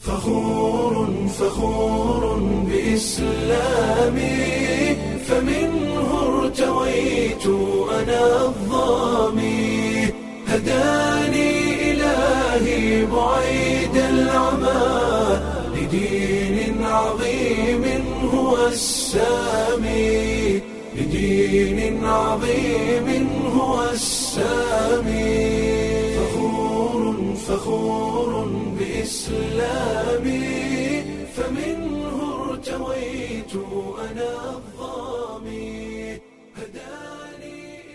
فخور فخور بإسلامي فمنه ارتويت أنا الظامي هداني إلهي بعيد العمى لدين عظيم هو السامي لدين عظيم هو السامي فخور فخور بإسلامي فمنه ارتويت أنا الظامي هداني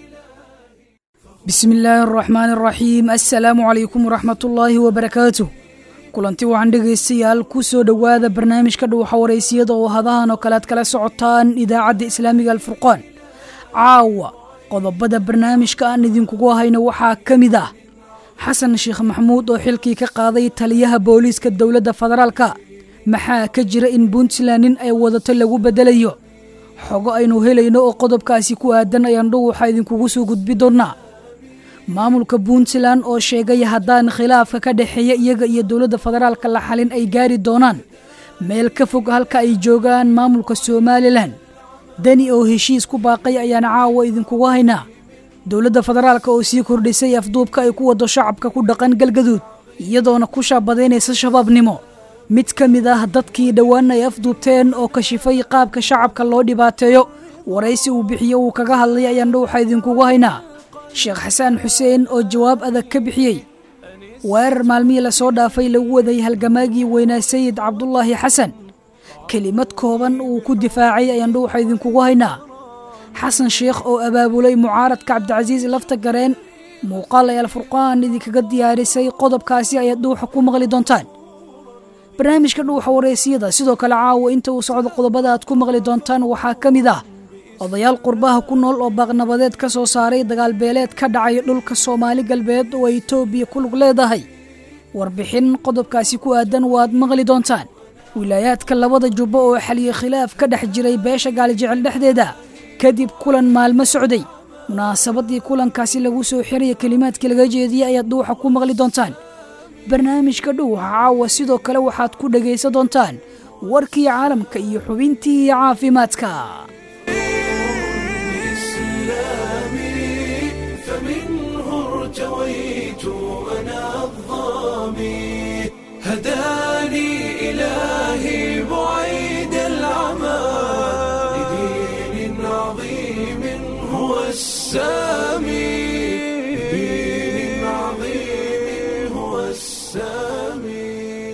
bismi illaahi araxmaan araxiim assalaamu calaykum waraxmatullaahi wabarakaatuh kulanti waxaan dhegaystayaal ku soo dhowaada barnaamijka dhuuxa waraysiyada oo hadahan oo kale ad kala socotaan idaacadda islaamiga alfurqaan caawa qodobada barnaamijka aan idinkugu hayno waxaa ka mid ah xasan sheekh maxamuud oo xilkii ka qaaday taliyaha booliiska dowladda federaalka maxaa ka jira in puntland nin ay wadato lagu beddelayo xogo aynu helayno oo qodobkaasi ku aadan ayaan dhuuxa idinkugu soo gudbi doonnaa maamulka puntland oo sheegay haddaan khilaafka ka dhexeeya iyaga iyo dowladda federaalka la xalin ay gaari doonaan meel ka fog halka ay joogaan maamulka somalilan deni oo heshiis ku baaqay ayaan caawa idinkugu haynaa dowladda federaalka oo sii kordhisay afduubka ay ku wado shacabka ku dhaqan galgaduud iyadoona ku shaabadaynaysa shabaabnimo mid ka mid ah dadkii dhowaan ay afduubteen oo kashifay qaabka shacabka loo dhibaateeyo waraysi uu bixiyo uu kaga hadlay ayaan dhuuxa idinkugu haynaa sheekh xasaan xuseen oo jawaab adag ka bixiyey weerar maalmihii lasoo dhaafay lagu waday halgamaagii weynaa sayid cabdulaahi xasan kelimad kooban uu ku difaacay ayaan dhuuxa idinkugu haynaa xasan sheekh oo abaabulay mucaaradka cabdicasiis lafta gareen muuqaal ay alfurqaan idinkaga diyaarisay qodobkaasi ayaad dhuuxa ku maqli doontaan barnaamijka dhuuxa wareysiyada sidoo kale caawa inta uu socdo qodobada aad ku maqli doontaan waxaa ka mid ah odayaal qurbaha ku nool oo baaqnabadeed ka soo saaray dagaalbeeleed ka dhacay dhulka soomaali galbeed oo ay etoobiya ku lug leedahay warbixin qodobkaasi ku aadan waad maqli doontaan wilaayaadka labada jubbo oo xaliyey khilaaf ka dhex jiray beesha gaalijecel dhexdeeda kadib kulan maalmo socday munaasabadii kulankaasi lagu soo xiraya kelimaadkii laga jeediyey ayaad dhuuxa ku maqli doontaan barnaamijka dhuuxa caawa sidoo kale waxaad ku dhegaysan doontaan warkii caalamka iyo xubintii caafimaadka إسلامي فمنه ارتويت أنا الظامي هداني إلهي بعيد العمى لدين عظيم هو السامي لدين عظيم هو السامي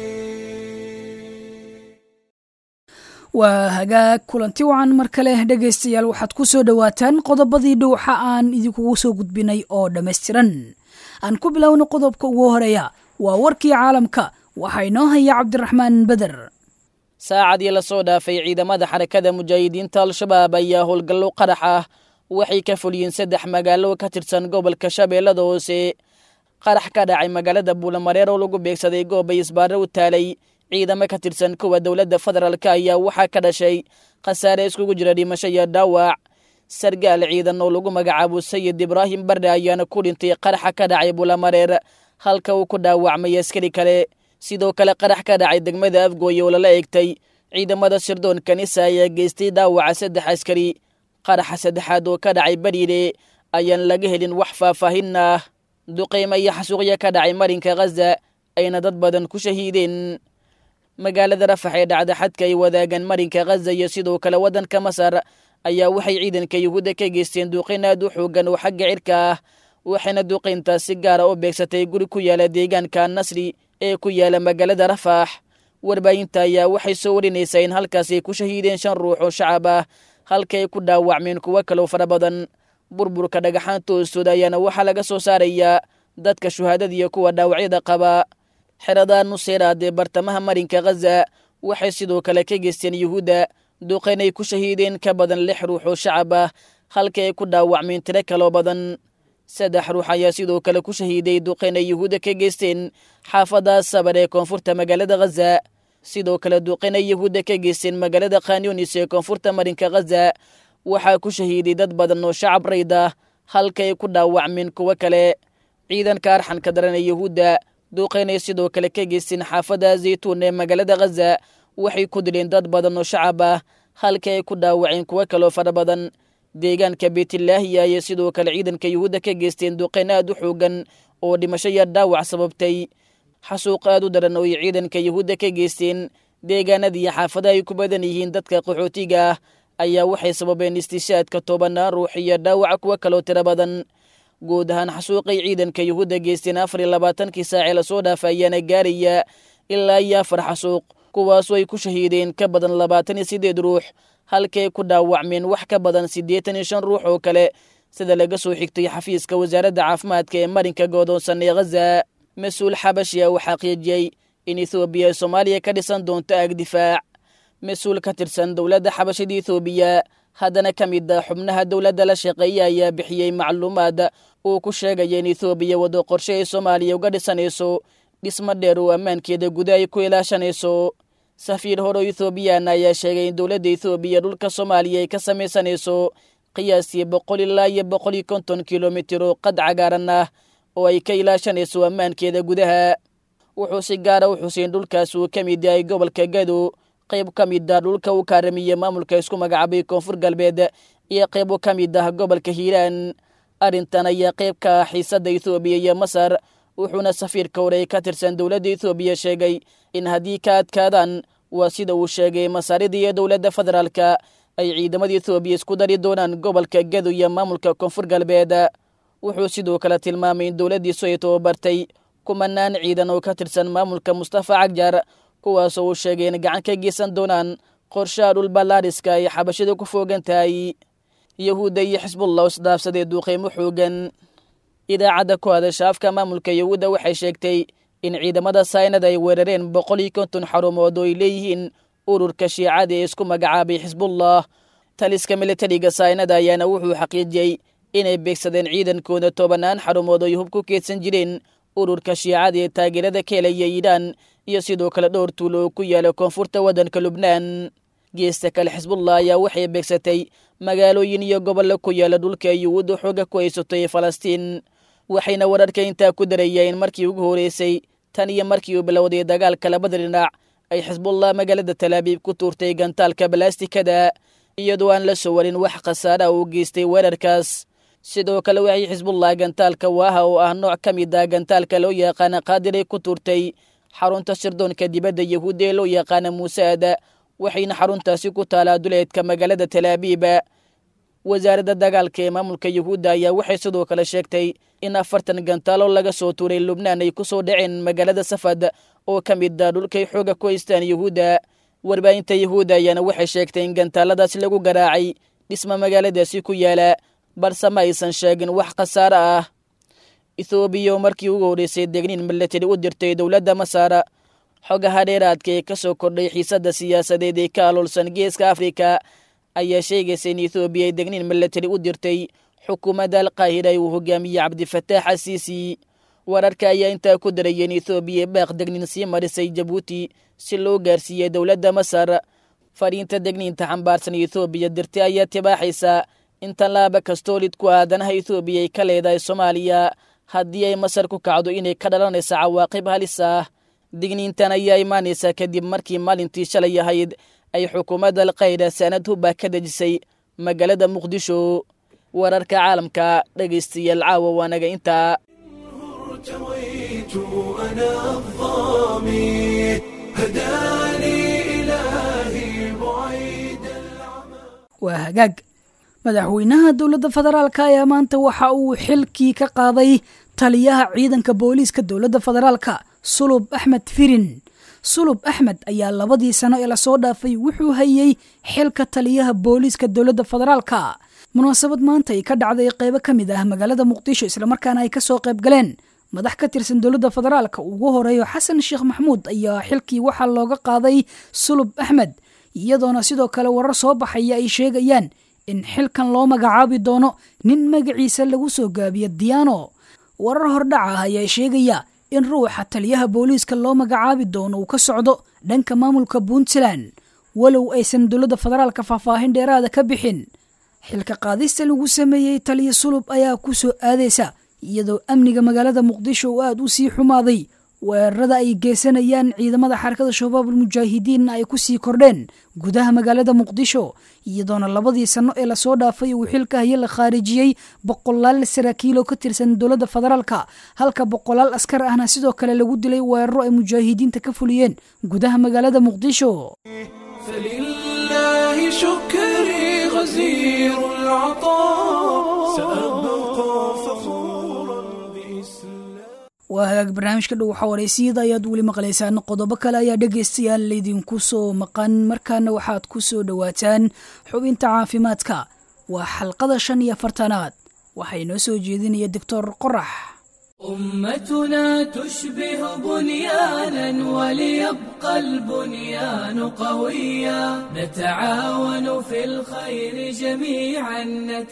waa hagaag kulanti wacan mar kale dhegaystayaal waxaad ku soo dhowaataan qodobadii dhuuxa aan idinkugu soo gudbinay oo dhammaystiran aan ku bilowna qodobka ugu horeeya waa warkii caalamka waxaa inoo haya cabdiraxmaan beder saacadii la soo dhaafay ciidamada xarakada mujaahidiinta al-shabaab ayaa howlgallo qarax ah waxay ka fuliyeen saddex magaalo ka tirsan gobolka shabeellada hoose qarax ka dhacay magaalada buulamareer oo lagu beegsaday goobbay isbaare u taalay ciidamo ka tirsan kuwa dowladda federaalk ayaa waxaa ka dhashay khasaare iskugu jira dhimasho iyo dhaawac sargaal ciidan oo lagu magacaabo sayid ibraahim barre ayaana ku dhintay qaraxa ka dhacay buulamareer halka uu ku dhaawacmay askari kale sidoo kale qarax ka dhacay degmada afgooye oo lala eegtay ciidamada sirdoon kanisa ayaa geystay dhaawaca saddex askari qaraxa saddexaad oo ka dhacay bariire ayaan laga helin wax faahfaahin ah duqeymo iyo xasuuqya ka dhacay marinka khaza ayna dad badan ku shahiideen magaalada rafax ee dhacda xadka ay wadaagaan marinka khaza iyo sidoo kale waddanka masar ayaa waxay ciidanka yuhuudda ka geysteen duqeyn aad u xoogan oo xagga cirka ah waxayna duqeyntaas si gaara u beegsatay guri ku yaala deegaanka nasri ee ku yaala magaalada rafax warbaahinta ayaa waxay soo warinaysaa in halkaas ay ku shahiideen shan ruux oo shacab ah halka ay ku dhaawacmeen kuwo kaloo fara badan burburka dhagaxaanta hoostooda ayaana waxaa laga soo saarayaa dadka shuhaadada iyo kuwa dhaawacyada qaba xerada nuseeraad ee bartamaha marinka khaza waxay sidoo kale ka geysteen yuhuudda duqeyn ay ku shahiideen ka badan lix ruux oo shacab ah halka ay ku dhaawacmeen tiro kaloo badan saddex ruux ayaa sidoo kale ku shahiiday duqeyn ay yuhuudda ka geysteen xaafada sabar ee koonfurta magaalada khaza sidoo kale duqeyn ay yuhuudda ka geysteen magaalada khanyunis ee koonfurta marinka khaza waxaa ku shahiiday dad badan oo shacab rayd ah halka ay ku dhaawacmeen kuwo kale ciidanka arxanka daran ee yuhuudda duuqeynay sidoo kale ka geysteen xaafadda zaytuun ee magaalada khaza waxay ku dileen dad badan oo shacab ah halka ay ku dhaawaceen kuwo kaloo fara badan deegaanka beytlaahiya ayay sidoo kale ciidanka yuhuudda ka geysteen duqeyn aad u xoogan oo dhimasho iyo dhaawac sababtay xasuuq aad u daran oo ay ciidanka yuhuudda ka geysteen deegaanadii xaafadaha ay ku badan yihiin dadka qaxootiga ah ayaa waxay sababeen istishaadka tobanaan ruux iyo dhaawaca kuwo kaloo tiro badan guud ahaan xasuuqay ciidanka yuhuudda geysteen afar iyo labaatankii saacee lasoo dhaafa ayaana gaaraya ilaa iyo afar xasuuq kuwaasoo ay ku shahiideen ka badan labaatan iyo siddeed ruux halkay ku dhaawacmeen wax ka badan siddeetan iyo shan ruux oo kale sida laga soo xigtay xafiiska wasaaradda caafimaadka ee marinka goodoonsan ee khaza mas-uul xabashi ah uu xaqiijiyey in ethoobiya ay soomaaliya ka dhisan doonto aag difaac mas-uul ka tirsan dowladda xabashida ethoobiya haddana ka mid a xubnaha dowladda la shaqeeya ayaa bixiyey macluumaad uu ku sheegaya in ethoobiya waddo qorshe ay soomaaliya uga dhisanayso dhismo dheer oo ammaankeeda guda ay ku ilaashanayso safiir hore oo ethoobiyaana ayaa sheegay in dowladda ethoobiya dhulka soomaaliya ay ka samaysanayso qiyaastii boqol ilaa iyo boqol iyo konton kilomitir oo qad cagaaran ah oo ay ka ilaashanayso ammaankeeda gudaha wuxuu si gaara u xuseyn dhulkaas uu ka mid yahay gobolka gado qayb ka mid ah dhulka uu kaaramiye maamulka isku magacaabay koonfur galbeed iyo qayb ka mid ah gobolka hiiraan arrintan ayaa qayb ka ah xiisadda ethoobiya iyo masar wuxuuna safiirka hore ka tirsan dowladda ethoobiya sheegay in haddii ka adkaadaan waa sida uu sheegay masaarida iyo dowladda federaalka ay ciidamada ethoobiya isku dari doonaan gobolka gado iyo maamulka koonfur galbeed wuxuu sidoo kale tilmaamay in dowladdiisu ay tababartay kumanaan ciidan oo ka tirsan maamulka mustafa cagjar kuwaasoo uu sheegay in gacan ka geysan doonaan qorshaha dhulballaadhiska ay xabashida ku foogan tahay yahuudda iyo xisbullah isdhaafsadee duuqeymo xoogan idaacadda ku hadasha afka maamulka yahuudda waxay sheegtay in ciidamada saynada ay weerareen boqol iyo konton xarumood oo ay leeyihiin ururka shiicada ee isku magacaabay xisbullah taliska militariga saynada ayaana wuxuu xaqiijiyey inay beegsadeen ciidankooda tobanaan xarumood oo ay hub ku keedsan jireen ururka shiicada ee taageerada ka helaya iiraan iyo sidoo kale dhowr tuulo oo ku yaala koonfurta waddanka lubnaan geesta kale xisbullah ayaa waxay beegsatay magaalooyin iyo gobollo ku yaala dhulka ay yuhuudda xooga ku haysatay falastiin waxayna wararka intaa ku darayeen markii ugu horeysay tan iyo markii uu bilowday dagaalka labada dhinac ay xisbullah magaalada talaabiib ku tuurtay gantaalka balastikada iyadoo aan la soo warin wax khasaara uu geystay weerarkaas sidoo kale waxay xisbullah gantaalka waaha oo ah nooc ka mid ah gantaalka loo yaqaana qaadiray ku tuurtay xarunta sirdoonka dibadda yahuudda ee loo yaqaana muusaada waxayna xaruntaasi ku taalaa duleedka magaalada talaabiiba wasaaradda dagaalka ee maamulka yuhuudda ayaa waxay sidoo kale sheegtay in afartan gantaalo laga soo tuuray lubnaan ay ku soo dhaceen magaalada safad oo ka mid ah dhulkay xooga ku haystaan yuhuudda warbaahinta yuhuudda ayaana waxay sheegtay in gantaaladaasi lagu garaacay dhisma magaaladaasi ku yaala balse ma aysan sheegin wax khasaare ah ethoobiya oo markii ugu horreysay degniin milatari u dirtay dowladda masaara xogaha dheeraadka ee ka soo kordhay xiisadda siyaasadeed ee ka aloolsan geeska afrika ayaa sheegaysa in ethoobiya ay degniin milatari u dirtay xukuumadda alqaahira ee uu hogaamiyey cabdifataax asiisi wararka ayaa intaa ku daraya in ethoobiya baaq degniin sii marisay jabuuti si loo gaarsiiyey dowladda masar fariinta degniinta xambaarsan ethoobiya dirtay ayaa tibaaxaysa in tallaaba kastoo lid ku aadanaha ethoobiya ay ka leedahay soomaaliya haddii ay masar ku kacdo inay ka dhalanaysa cawaaqib halis ah digniintan ayaa imaanaysa kadib markii maalintii shalay ahayd ay xukuumadda alqayda saanad hubba ka dejisay magaalada muqdisho wararka caalamka dhegaystayaal caawa waanaga intaa ارتويت أنا الظامي هداني إلهي بعيد العمى waa hagaag madaxweynaha dowladda federaalka ayaa maanta waxa uu xilkii ka qaaday taliyaha ciidanka booliiska dowladda federaalka sulub axmed firin sulub axmed ayaa labadii sano ee lasoo dhaafay wuxuu hayey xilka taliyaha booliiska dowladda federaalka munaasabad maanta ay ka dhacday qeybo ka mid ah magaalada muqdisho islamarkaana ay kasoo qayb galeen madax ka tirsan dowladda federaalka ugu horeeyo xasan sheekh maxamuud ayaa xilkii waxaa looga qaaday sulub axmed iyadoona sidoo kale warar soo baxaya ay sheegayaan in xilkan loo magacaabi doono nin magaciisa lagu soo gaabiyo diyaano warar hordhac ah ayaa sheegaya in ruuxa taliyaha booliiska loo magacaabi doono uu ka socdo dhanka maamulka puntland walow aysan dowladda federaalka faahfaahin dheeraada ka bixin xilka qaadista lagu sameeyey taliya sulub ayaa ku soo aadaysa iyadoo amniga magaalada muqdisho uu aada u sii xumaaday weerarada ay geysanayaan ciidamada xarakada shabaabul mujaahidiinna ay kusii kordheen gudaha magaalada muqdisho iyadoona labadii sanno ee lasoo dhaafay uu xilka haya la khaarijiyey boqolaal saraakiil oo ka tirsan dowladda federaalka halka boqolaal askar ahna sidoo kale lagu dilay weeraro ay mujaahidiinta ka fuliyeen gudaha magaalada muqdisho فلله شكري غزير العطاء سأبقى فخورا بإسلام waa hagaag barnaamijka dhow xawareysiyada ayaad weli maqlaysaan qodobo kale ayaa dhegaystayaal laydinku soo maqan markaana waxaad ku soo dhowaataan xubinta caafimaadka waa xalqada shan iyo afartanaad waxaa inoo soo jeedinaya doctor qorax أمتنا تشبه بنيانا وليبقى البنيان قويا نتعاون في الخير جميعا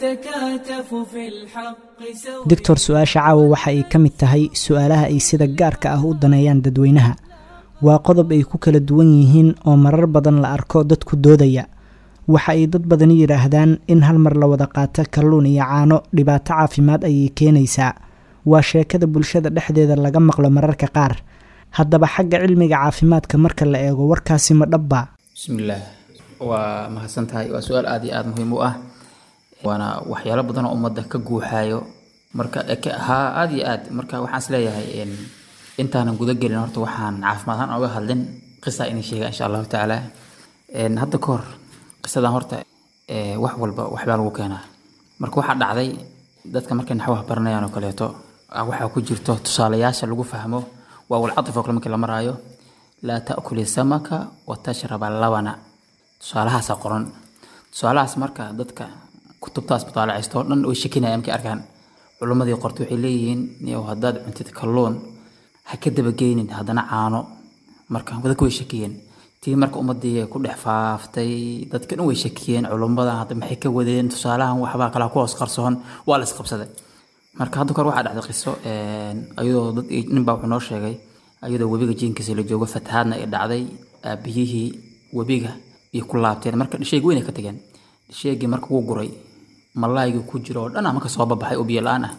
نتكاتف في الحق سويا doctor su-aasha caawa waxa ay ka mid tahay su-aalaha ay sida gaarka ah u daneeyaan dadweynaha waa qodob ay ku kala duwan yihiin oo marar badan la arko dadku doodaya waxa ay dad badani yidhaahdaan in hal mar la wada qaato kalluun iyo caano dhibaato caafimaad ayay keenaysaa waa sheekada bulshada dhexdeeda laga maqlo mararka qaar haddaba xagga cilmiga caafimaadka marka la eego warkaasi ma dhabba bismillaah waa mahadsan tahay waa su-aal aada iyo aada muhiim u ah waana waxyaalo badan oo ummadda ka guuxaayo marka eke- haa aada iyo aad marka waxaan isleeyahay in intaanan guda gelin horta waxaan caafimaad ahaan oga hadlin qisa inay sheega insha allahu tacaala En, hadda ka hor qisadan horta eh, wax walba waxbaa lagu keenaa marka waxaa dhacday dadka markay naxwaha baranayaan oo kaleeto ah, waxaa ku jirto tusaalayaasha lagu fahmo waa walcatif oo kale markii la maraayo laa taakuli samaka wa tashraba labana tusaalahaasa qoran tusaalahaas marka dadka kutubtaas mutaalacaysto oo dhan way shakinayaan markay arkaan culimmadii qorta waxay leeyihiin niyow haddaad cuntid kalluun ha ka dabageynin haddana caano marka dadka way shakiyeen tii marka ummadii ku dhex faaftay dadka dhan way shakiyeen culimmadan hadda maxay ka wadeen tusaalahan waxbaa kala ku hoos qarsoon waa la isqabsaday marka hadda kor waxaa dhacday qiso een, ayadoo dad ninbaa wuxuu noo sheegay ayadoo webiga jiinkiisa la joogo fatahaadna ay dhacday aabiyihii webiga iyo ku laabteen marka dhisheegi weyn ay ka tageen dhisheegii marka wuu guray malaaygii ku jiro oo dhan ah marka soo babaxay oo biyo la-aan ah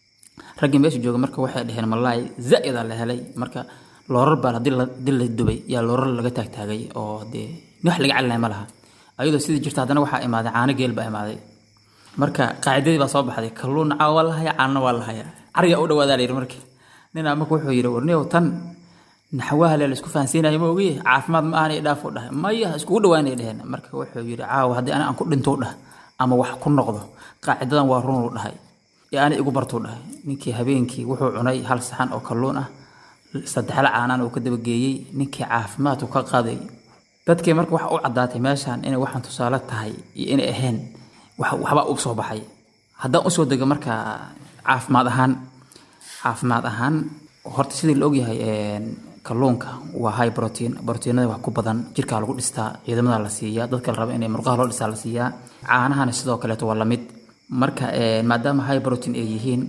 raggii meesha jooga marka waxay dhaheen malaay zaa'ida la helay marka loorar baa hadii la hadii la dubay yaa loorar laga taagtaagay oo dee wax laga calinaya ma laha ayadoo sidii jirta haddana waxaa imaaday caano geel baa imaaday marka qaacidadii baa soo baxday kalluun caa waa la haya caanna waa la haya cariga u dhawaadaa la yidhi marka ninaa marka wuxuu yidhi warniyow tan naxwaha le laisku fahansiinayo ma ogiye caafimaad ma ahan dhaaf u dhahay maya iskugu dhawaanay dheheen marka wuxuu yidhi caawa haddii ani aan ku dhintou dhah ama wax ku noqdo qaacidadan waa runuu dhahay ee ani igu bartuu dhahay ninkii habeenkii wuxuu cunay hal saxan oo kalluun ah saddexla caanaan uu ka dabageeyey ninkii caafimaadku ka qaaday dadkii marka waxa u caddaatay meeshan inay waxaan tusaale tahay iyo inay ahayn wax- waxbaa u soo baxay haddaan usoo dego marka caafimaad ahaan caafimaad ahaan horta sidii la ogyahay een, kalluunka waa high protein proteinada wax ku badan jirkaa lagu dhistaa ciidamada la siiyaa dadka la raba inay murqaha loo dhistaa la siiyaa caanahana sidoo kaleeto waa lamid marka een, maadaama high protein ay yihiin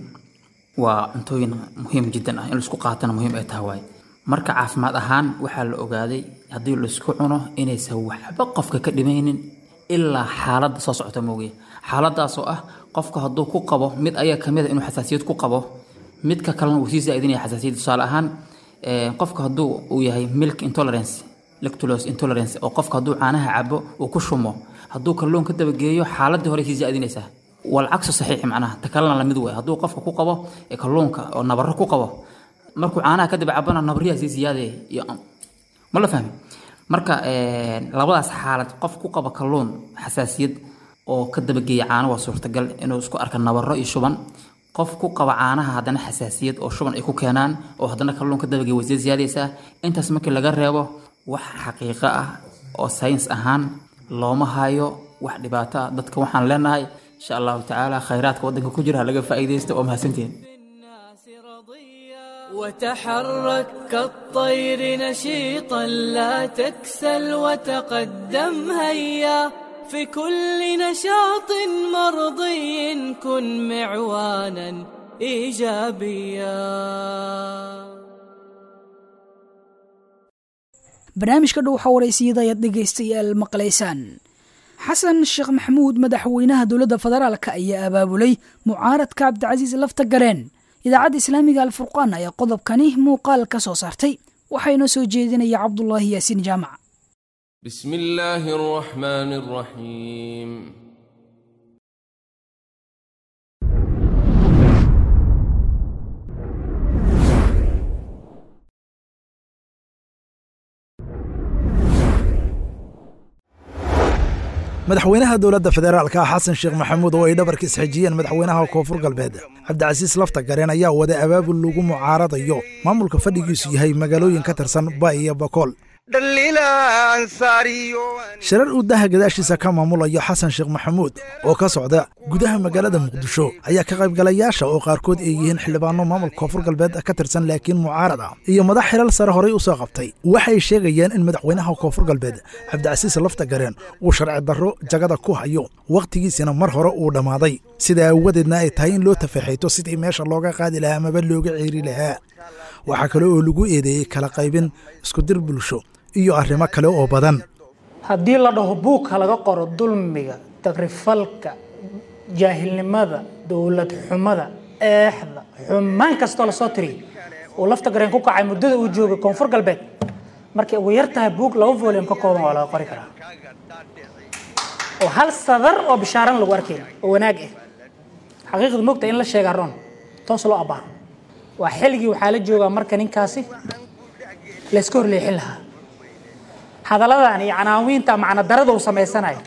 waa cuntooyin muhiim jiddan ah in laisku qaatana muhiim ay tahay waay marka caafimaad ahaan waxaa la ogaaday haddii laisku cuno inaysan waxba qofka ka dhimaynin ilaa xaaladda soo socota moogiye xaaladaasoo ah qofka hadduu ku qabo mid ayaa kamid a inuu xasaasiyad ku qabo midka kalena uu sii zaaidinaya xasaasiyad tusaale ahaan eh, qofka hadduu uu yahay milk intolerance lactulose intolerance oo qofka hadduu caanaha cabo uu ku shumo hadduu kalluun ka dabageeyo xaaladii hore sii zaaidinaysaa walcagsu saxiix macnaha ta kalena lamid wey hadduu qofka ku qabo ee kalluunka oo nabaro ku qabo markuu caanaha kadib cabana nabaryaha sii siyaadaya iyo ma la fahmi marka een, labadaas xaalad qof ku qaba kalluun xasaasiyad oo ka dabageeya caano waa suurtagal inuu isku arka nabaro iyo shuban qof ku qaba caanaha haddana xasaasiyad oo shuban ay ku keenaan oo haddana kalluun ka dabageeya way sii siyaadaysaa intaas markii laga reebo wax xaqiiqo ah oo sayns ahaan looma hayo wax dhibaato ah dadka waxaan leenahay insha allahu tacaala khayraadka waddanka ku jira ha laga faa'iidaysto oo mahadsantihin بالناس رضيا وتحرك كالطير نشيطا لا تكسل وتقدم هيا في كل نشاط مرضي كن معوانا ايجابيا barnaamijka dhow xawareysiyada ayaad dhegaystayaal maqlaysaan xasan sheekh maxamuud madaxweynaha dowladda federaalka ayaa abaabulay mucaaradka cabdicasiis lafta gareen idaacadda islaamiga alfurqaan ayaa qodobkani muuqaal ka soo saartay waxaa inoo soo jeedinaya cabdulaahi yaasiin jaamac بسم الله الرحمن الرحيم madaxweynaha dowladda federaalka xasan sheekh maxamuud oo ay dhabarka isxejiyeen madaxweynaha koonfur galbeed cabdicasiis lafta gareen ayaa wada abaabul lagu mucaaradayo maamulka fadhigiisu yahay magaalooyin ka tirsan ba iyo bakool shirar uu daha gadaashiisa ka maamulayo xasan sheekh maxamuud oo ka socda gudaha magaalada muqdisho ayaa ka qaybgalayaasha oo qaarkood ay yihiin xildhibaano maamulka koonfur galbeed ka tirsan laakiin mucaarad ah iyo madax xilal sare horay u soo qabtay waxay sheegayeen in madaxweynaha koonfur galbeed cabdicasiis lafta gareen uu sharci darro jagada ku hayo wakhtigiisina mar hore uu dhammaaday sidaa aawadeedna ay tahay in loo tafaxayto sidii meesha looga qaadi lahaa amaba looga ceeri lahaa waxaa kale oo lagu eedeeyey kala qaybin iskudir bulsho iyo arrimo kale oo badan haddii la dhaho buugka laga qoro dulmiga tagrifalka jaahilnimada dowlad xumada eexda xumaan kastoo lasoo tiriyo uu lafta gareen ku kacay muddada uu joogay koonfur galbeed markay ugu yar tahay buug laba volume ka kooban waa laga qori karaa oo hal sadar oo bishaaran lagu arkayn oo wanaag ah xaqiiqda moogta in la sheegaa roon toos loo abbaaro waa xilligii waxaa la joogaa marka ninkaasi layska horleexin lahaa hadalladan iyo canaawiinta macna darada uu samaysanayo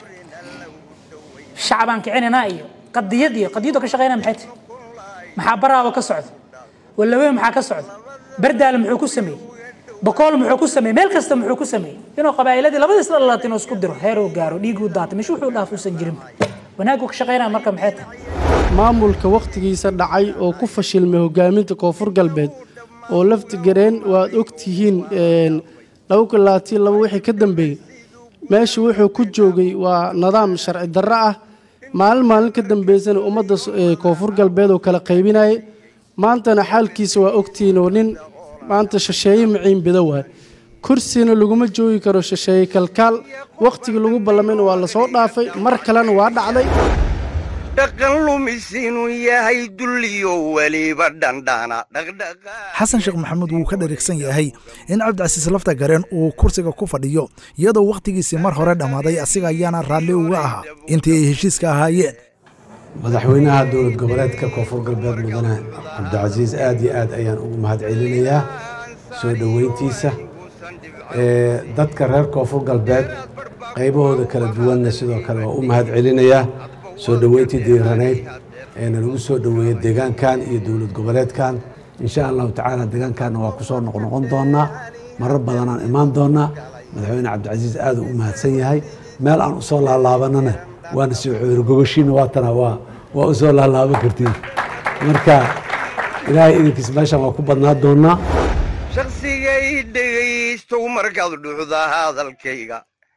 shacbaan kicinina iyo qadiyad iyo qadiyadoo ka shaqeynaya maxay tahay maxaa baraaba ka socda wallaweyn maxaa ka socda bardaale muxuu ku sameeyey bakool muxuu ku sameeyey meel kasta muxuu ku sameeyey inuu qabaa'iladii labadiis dhalalaat inuu isku diro heer uu gaaro dhiig uu daatay meeshu wuxuu dhaaf uusan jirin wanaaguu ka shaqeynaya marka maxay tahay maamulka wakhtigiisa dhacay oo ku fashilmay hogaaminta koonfur galbeed oo laftigareen waad og tihiin laba kulaatii laba wixii ka dambeeyey meesha wuxuu ku joogay waa nidaam sharci darro ah maalin maalin ka dambeysana ummadda koonfur galbeed oo kala qaybinayay maantana xaalkiisa waa ogtihiin oo nin maanta shisheeye maciin bida waay kursina laguma joogi karo shisheeye kalkaal wakhtigii lagu ballamayna waa lasoo dhaafay mar kalena waa dhacday dhaqan lumis inuu yahay dulliyo weliba dhandhana xasan sheekh maxamuud wuu ka dharigsan yahay in cabdicasiis lafta gareen uu kursiga ku fadhiyo iyadoo wakhtigiisii mar hore dhammaaday asiga ayaana raalli uga ahaa intii ay heshiiska ahaayeen madaxweynaha dowlad goboleedka koonfur galbeed mudane cabdicasiis aad iyo aad ayaan ugu mahadcelinayaa soo dhoweyntiisa dadka reer koonfur galbeed qaybahooda kala duwanna sidoo kale waa u mahadcelinayaa soo dhoweyntii diiranayd eena lagu soo dhoweeyey deegaankan iyo dowlad goboleedkan insha allahu tacaala deegaankanna waa ku soo noqnoqon doonaa marar badanaan imaan doonaa madaxweyne cabdicasiis aad u mahadsan yahay meel aan usoo laalaabanana waana soo xoori gogoshiina waatana waa waa u soo laalaaban kartiin marka ilaahay idinkiis meeshan waa ku badnaa doonaa shakhsigay dhegaystow markaad dhuxda hadalkayga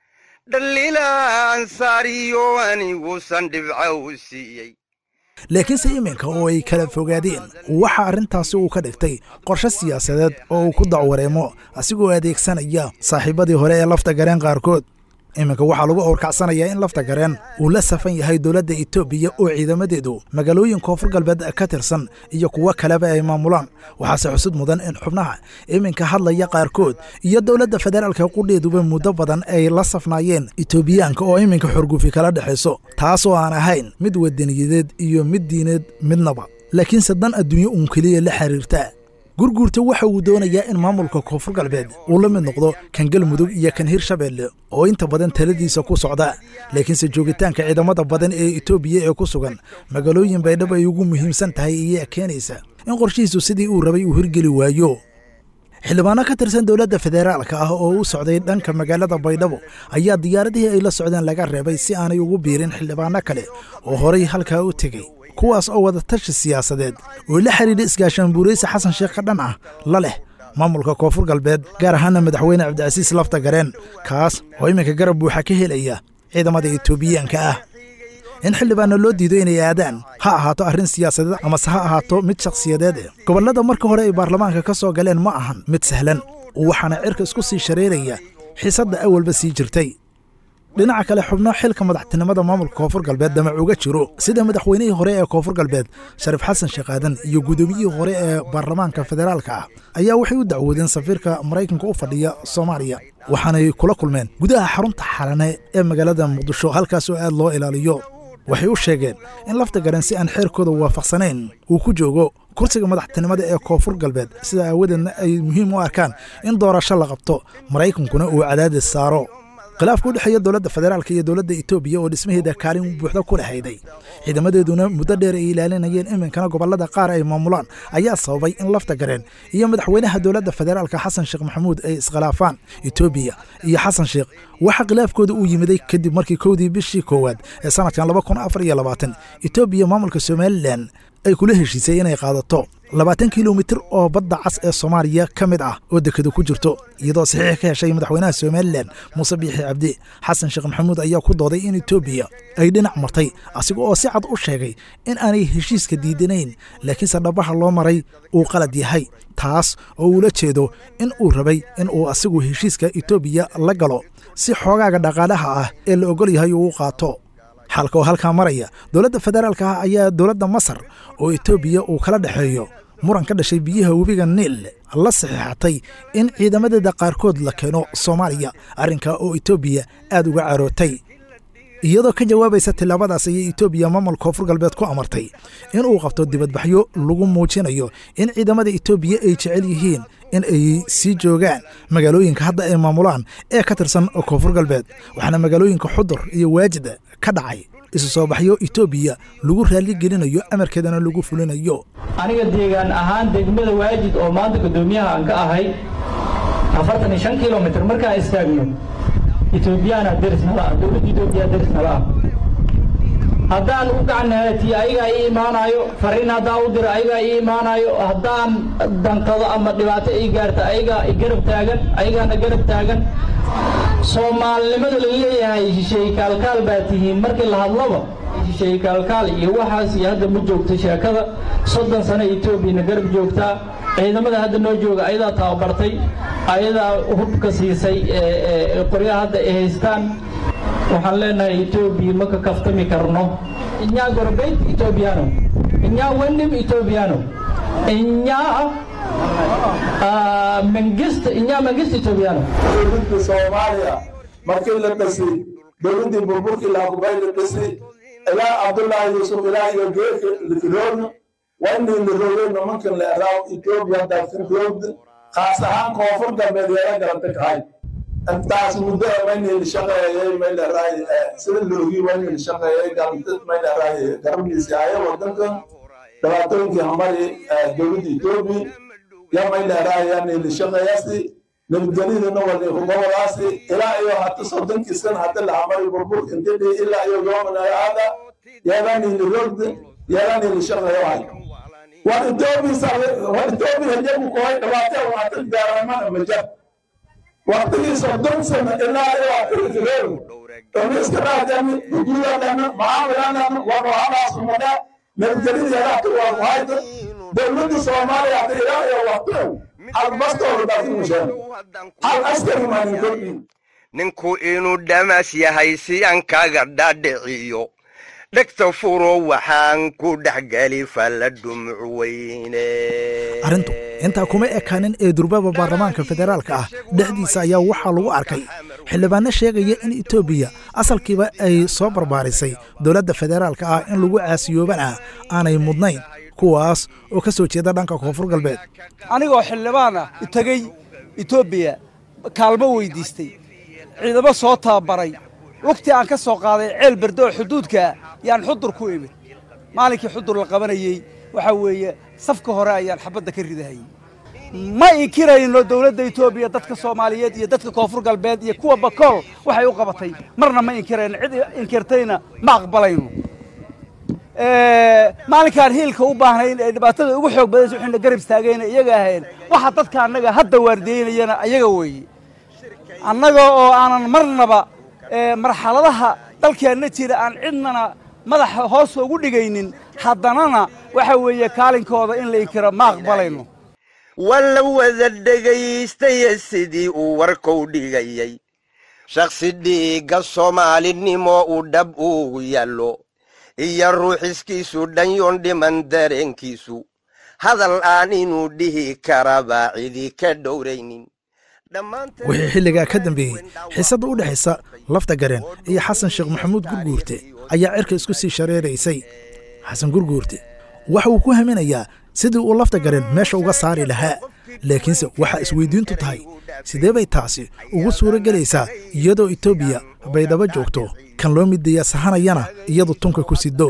dhaliilaan saariyo aniguusan dhibca u siiyey laakiinse iminka oo ay kala fogaadeen waxa arrintaasi uu ka dhigtay qorshe siyaasadeed oo uu ku dacwareemo asigoo adeegsanaya saaxiibadii hore ee lafta gareen qaarkood iminka waxaa lagu awrkacsanayaa in lafta gareen uu la safan yahay dowladda etoobiya oo ciidamadeedu magaalooyin koonfur galbeed ka tirsan iyo kuwo kaleba ay maamulaan waxaase xusud mudan in xubnaha iminka hadlaya qaarkood iyo dowladda federaalka qudheeduba muddo badan ay la safnaayeen etoobiyaanka oo iminka xorgufi kala dhexayso taasoo aan ahayn mid wadaniyadeed iyo mid diineed midnaba laakiinse dan adduunyo uun keliya la xiriirta gurguurta waxa uu doonayaa in maamulka koonfur galbeed uu la mid noqdo kan galmudug iyo kan hirshabeelle oo inta badan taladiisa ku socda laakiinse joogitaanka ciidamada badan ee etoobiya ee ku sugan magaalooyin baydhabo ay ugu muhiimsan tahay ayaa keenaysa in qorshihiisu sidii uu rabay uu hirgeli waayo xildhibaano ka tirsan dowladda federaalka ah oo u socday dhanka magaalada baydhabo ayaa diyaaradihii ay la socdeen laga reebay si aanay ugu biirin xildhibaano kale oo horay halkaa u tegey kuwaas oo wada tashi siyaasadeed oo la xidhiidha isgaashaan buuraysa xasan sheekh ka dhan ah la leh maamulka koonfur galbeed gaar ahaana madaxweyne cabdicasiis lafta gareen kaas oo iminka garab buuxa ka helaya ciidamada etoobiyaanka ah in xildhibaano loo diido inay aadaan ha ahaato arrin siyaasadeed amase ha ahaato mid shakhsiyadeed eh gobollada marka hore ay baarlamaanka ka soo galeen ma ahan mid sahlan waxaana cirka isku sii shareeraya xiisadda awalba sii jirtay dhinaca kale xubno xilka madaxtinimada maamulka koonfur galbeed damac uga jiro sida madaxweynihii hore ee koonfur galbeed shariif xasan sheekh aadan iyo gudoomiyihii hore ee baarlamaanka federaalka ah ayaa waxay u dacwoodeen safiirka maraykanka u fadhiya soomaaliya waxaanay kula kulmeen gudaha xarunta xalane ee magaalada muqdisho halkaas oo aad loo ilaaliyo waxay u sheegeen in lafta garan si aan xeerkooda waafaqsanayn uu ku joogo kursiga madaxtinimada ee koonfur galbeed sida aawadeedna ay muhiim u arkaan in doorasho la qabto maraykankuna uu cadaadis saaro khilaafka u dhexeeya dowladda federaalka iyo dowladda etoobiya oo dhismaheeda kaalin buuxda ku lahayday ciidamadeeduna muddo dheer ay ilaalinayeen iminkana gobollada qaar ay maamulaan ayaa sababay in lafta gareen iyo madaxweynaha dowladda federaalka xasan sheekh maxamuud ay iskhilaafaan etoobiya iyo xasan sheekh waxaa khilaafkooda uu yimiday kadib markii kowdii bishii koowaad ee sanadkan laba kun afar iyo labaatan etoobiya maamulka somalilan ay kula heshiisay inay qaadato labaatan kilomitir oo badda cas ee soomaaliya ka mid ah oo dekedu ku jirto iyadoo saxiix ka heshay madaxweynaha somalilan muuse biixi cabdi xasan sheekh maxamuud ayaa ku dooday in etoobiya ay dhinac martay asiga oo si cad u sheegay in aanay heshiiska diidanayn laakiinse dhabaha loo maray uu qalad yahay taas oo uula jeedo in uu rabay in uu asigu heshiiska etoobiya la galo si xoogaaga dhaqaalaha ah ee la ogol yahay uu u qaato xalka oo halkaa maraya dowladda federaalka ah ayaa dowladda masar oo etoobiya uu kala dhexeeyo muran ka dhashay biyaha webiga niil la saxiixatay in ciidamadeeda qaarkood la keeno soomaaliya arrinkaa oo etoobiya aad uga carootay iyadoo ka jawaabaysa tillaabadaas ayay etoobiya maamul koonfur galbeed ku amartay in uu qabto dibadbaxyo lagu muujinayo in ciidamada etoobiya ay jecel yihiin in ay sii joogaan magaalooyinka hadda ay maamulaan ee ka tirsan koonfur galbeed waxaana magaalooyinka xudur iyo waajida ka dhacay isu soo baxyo etoobiya lagu raalligelinayo amarkeedana lagu fulinayo aniga deegaan ahaan degmada waajid oo maanta guddoomiyaha aan ka ahay afartan iyo shan kilomitr markaan istaagno etoobiyaana derisnala ah dowladda etoobiya derisnala ah haddaan u gacanahatiyo ayagaa ii imaanayo fariin haddaan u diro ayagaa ii imaanayo haddaan dantado ama dhibaato ii gaarta ayagaa i garab taagan ayagaana garab taagan soomaalinimada la leeyahay shisheeye kaalkaal baa tihiin markii la hadlaba shisheeye kaalkaal iyo waxaas iyo hadda ma joogto sheekada soddon sano etoobiyana garab joogtaa ciidamada hadda noo jooga ayadaa tababartay ayadaa hubka siisay qoryaha hadda ay haystaan waxaan leenahay etoobiya ma ka kaftami karno inyaa gorbeyd etoobiyaano inyaa wendim etoobiyaano inyaa mangist inyaa mangist etoobiyaano dowladda soomaaliya markii la dhasay dowladdii burburkii laakubay la dhasay ilaa cabdullaahi yuusuf ilaa iyo geerka likiroogna waa inay la roogay nimankan la eraaw etoobiya dalkan roogda khaas ahaan koonfur galbeed yeela garanta kahay intaas muddo maynayla shaqeeyay mayleeraay sida loogi waynayla shaqeeyay galantad mayleeraay garabdiisi haya wadankan dhibaatooyinkii hamari dowladda etoobiya ya mayleeraay yanayla shaqeeyasi nabadgelyadana wali hubawadaasi ilaa iyo hata soddonkii san hata la hamari burbur intidhi ilaa iyo yoomana aada yeelanayla roogda yeelanayla shaqeeyahay war etoobiya war etoobiya hajabu kohay dhibaatee waata gaaramana majab waqtigii soddon sano ilaa iyo akiritireeru omiska dhaadani guguladana macaamiladana warohadaasumada nabadgelyadayaalaatu waa kuhayda dowladda soomaaliya hada ilaa iyo waqtigow hal bastooda daafimasheen hal askari maanin kordhin ninku inuu dhamas yahay si aan kaga dhadhiciyo dhegta furo waxaan ku dhexgeli falla dhumuc weyne arrintu intaa kuma ekaanin ee durbaba baarlamaanka federaalka ah dhexdiisa ayaa waxaa lagu arkay xildhibaano sheegaya in etoobiya asalkiiba ay soo barbaarisay dowladda federaalka ah in lagu caasiyoobana aanay mudnayn kuwaas oo ka soo jeeda dhanka koonfur galbeed anigoo xildhibaan ah tegey etoobiya kaalmo weydiistay ciidamo soo tababaray waqti aan ka soo qaaday ceel berde oo xuduudkaa yaan xudur ku imid maalinkii xudur la qabanayey waxaa weeye safka hore ayaan xabadda ka ridahayey ma inkirayno dowladda etoobiya dadka soomaaliyeed iyo dadka koonfur galbeed iyo kuwa bakool waxay u qabatay marna ma inkirayno cid inkirtayna ma aqbalayno maalinkaan hiilka u baahnayn ee dhibaatada ugu xoog badaysa waxayna garab istaagayna iyaga ahayn waxa dadka annaga hadda waardiyeynayana ayaga weeye annaga oo aanan marnaba marxaladaha dalkeenna jira aan cidnana madaxa hoos ugu dhigaynin haddanana waxa weeye kaalinkooda in la inkiro ma aqbalayno waa la wada dhegaystaya sidii uu warkou dhigayay shakhsi dhiigga soomaalinimo uu dhab ugu yaallo iyo ruuxiskiisu dhanyoon dhiman dareenkiisu hadal aan inuu dhihi karaba cidi ka dhowraynin wixii xilligaa ka dambeeyey xiisadda u dhexaysa lafta gareen iyo xasan sheekh maxamuud gurguurte ayaa cirka isku sii shareeraysay xasan gurguurte waxa uu ku haminayaa sidii uu lafta gareen meesha uga saari lahaa laakiinse waxaa isweydiintu tahay sidee bay taasi ugu suuro gelaysaa iyadoo etoobiya baydhabo joogto kan loo mideeya sahanayana iyadu tunka ku sido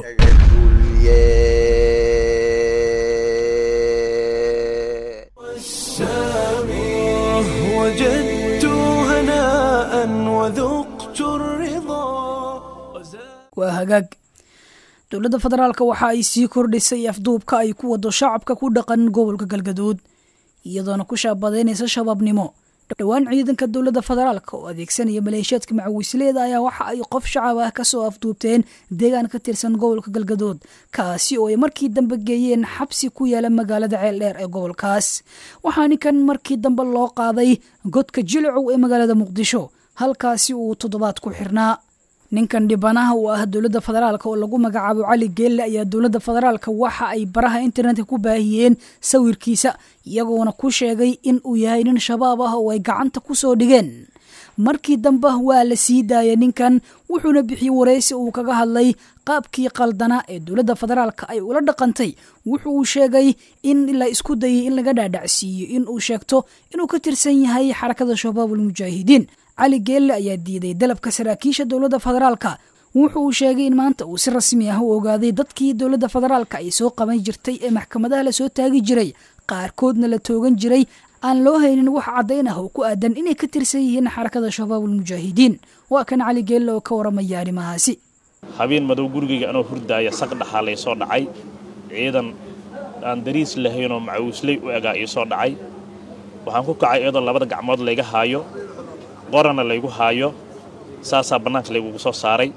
وجدت هناء وذقت الرضا waa hagaag dowladda federaalka waxa ay sii kordhisay afduubka ay ku wado shacabka ku dhaqan gobolka galgaduud iyadoona ku shaabadaynaysa shabaabnimo dhowaan ciidanka dowladda federaalka oo adeegsanaya maleeshiyaadka macawisleeda ayaa waxa ay qof shacab ah kasoo afduubteen deegaan ka tirsan gobolka galgaduud kaasi oo ay markii dambe geeyeen xabsi ku yaala magaalada ceeldheer ee gobolkaas waxaa ninkan markii dambe loo qaaday godka jilcow ee magaalada muqdisho halkaasi uu toddobaad ku xirnaa ninkan dhibanaha uu ah dowladda federaalka oo lagu magacaabo cali geelle ayaa dowladda federaalka waxa ay baraha internetka ku baahiyeen sawirkiisa iyagoona ku sheegay in uu yahay nin shabaab ah oo ay gacanta ku soo dhigeen markii dambe waa la sii daayay ninkan wuxuuna bixiyey waraysi uu kaga hadlay qaabkii qaldanaa ee dowladda federaalka ay ula dhaqantay wuxu uu sheegay in la isku dayay in laga dhaadhacsiiyo in uu sheegto inuu ka tirsan yahay xarakada shabaabulmujaahidiin cali geelle ayaa diiday dalabka saraakiisha dowladda federaalka wuxu uu sheegay in maanta uu si rasmi ah u ogaaday dadkii dowladda federaalka ay soo qaban jirtay ee maxkamadaha lasoo taagi jiray qaarkoodna la toogan jiray aan loo haynin wax caddayn ah oo ku aadan inay ka tirsan yihiin xarakada shabaabulmujaahidiin waa kan cali geelle oo ka waramaya arrimahaasi habeen madow gurigayga anoo hurdaaya saq dhaxaa lay soo dhacay ciidan aan dariis lahaynoo macawisley u egaa ii soo dhacay waxaan ku kacay iyadoo labada gacmood layga haayo qorana laygu haayo saasaa bannaanka laygugu soo saaray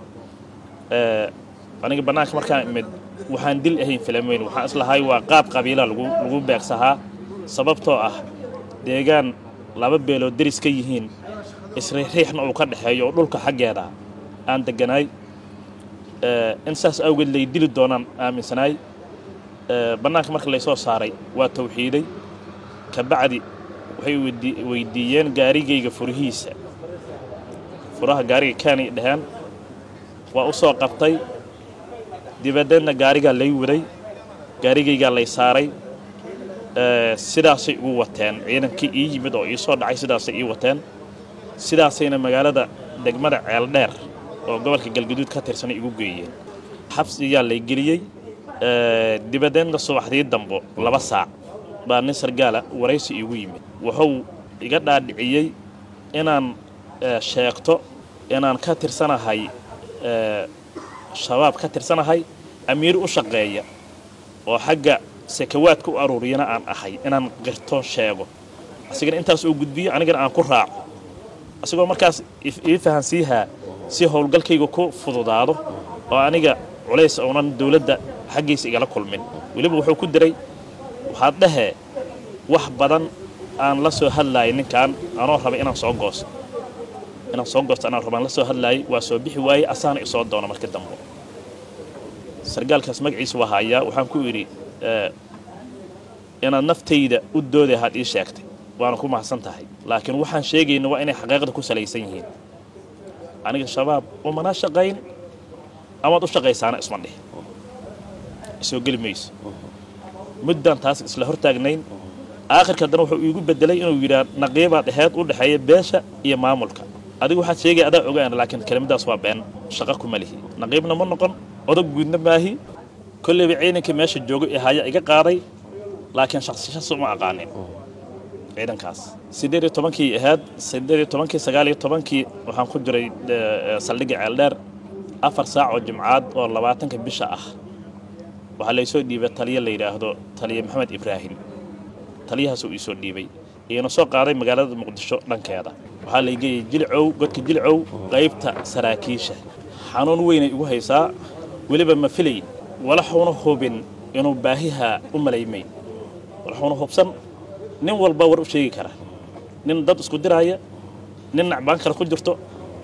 aniga bannaanka markaan imid waxaan dil ahayn filamayn waxaan islahay waa qaab qabiila lagu beegsahaa sababtoo ah deegaan laba beelood deris ka yihiin isriixriixna uu ka dhexeeyo oo dhulka xaggeeda aan degganaay in saas awgeed lay dili doonaan aaminsanaay bannaanka marka laysoo saaray waa tawxiiday kabacdi waxay weydiiyeen gaarigayga furihiisa furaha gaariga kaanay dhaheen waa u soo qabtay dibadeedna gaarigaa lay waday gaarigaygaa lay saaray sidaasay igu wateen ciidankii ii yimid oo ii soo dhacay sidaasay ii wateen sidaasayna magaalada degmada ceeldheer oo gobolka galgaduud ka tirsanay igu geeyeen xabsiyaa lay geliyey dibadeedna subaxdii dambo laba saac baa nin sargaala waraysi iigu yimid wuxuu iga dhaadhiciyey inaan sheegto inaan ka tirsanahay shabaab ka tirsanahay amiir u shaqeeya oo xagga sakawaadka u aruuriyana aan ahay inaan qirto sheego asigana intaas uu gudbiyo anigana aan ku raaco asigoo markaas ii fahansiihaa si howlgalkayga ku fududaado oo aniga culays uunan dowladda xaggiisa igala kulmin weliba wuxuu ku diray waxaad dhahee wax badan aan la soo hadlaayay ninkan anoo raba inaan soo goosto inaan soo goosto anaan rabaan la soo hadlaayay waa soo bixi waayey asaana isoo doono marka dambe sargaalkaas magaciisa waa haayaa waxaan ku idhi inaad naftayda u dooday ahaad ii sheegtay waana ku mahadsan tahay laakiin waxaan sheegayna waa inay xaqiiqda ku salaysan yihiin aniga shabaab umana shaqayn amaad u shaqaysaana isma dhih isoo geli mayso muddaan taas isla hortaagnayn aakhirka haddana wuxuu iigu bedelay inuu yidhaa naqiibaad aheyd u dhexeeya beesha iyo maamulka adigu waxaad sheegaya adaa ogaan laakiin kelimadaas waa been shaqa kuma lihi naqiibna ma noqon odag guudna maahi kolleyba ciidankii meesha joogay ee haya iga qaaday laakiin shaksishas uma aqaanin ciidankaas siddeed iyo tobankii ahayd siddeed iyo tobankii sagaal iyo tobankii waxaan ku jiray saldhigga ceeldheer afar saac oo jimcaad oo labaatanka bisha ah waxaa laysoo dhiibay taliya la yidhaahdo taliya maxamed ibraahim taliyahaasuu iisoo dhiibay iina soo qaaday magaalada muqdisho dhankeeda waxaa laygeeyey jilcow godka jilcow qaybta saraakiisha xanuun weynay igu haysaa weliba ma filay walaxuuna hubin inuu baahiha u malaymayn walaxuuna hubsan nin walba war u sheegi kara nin dad isku diraaya nin nacbaan kale ku jirto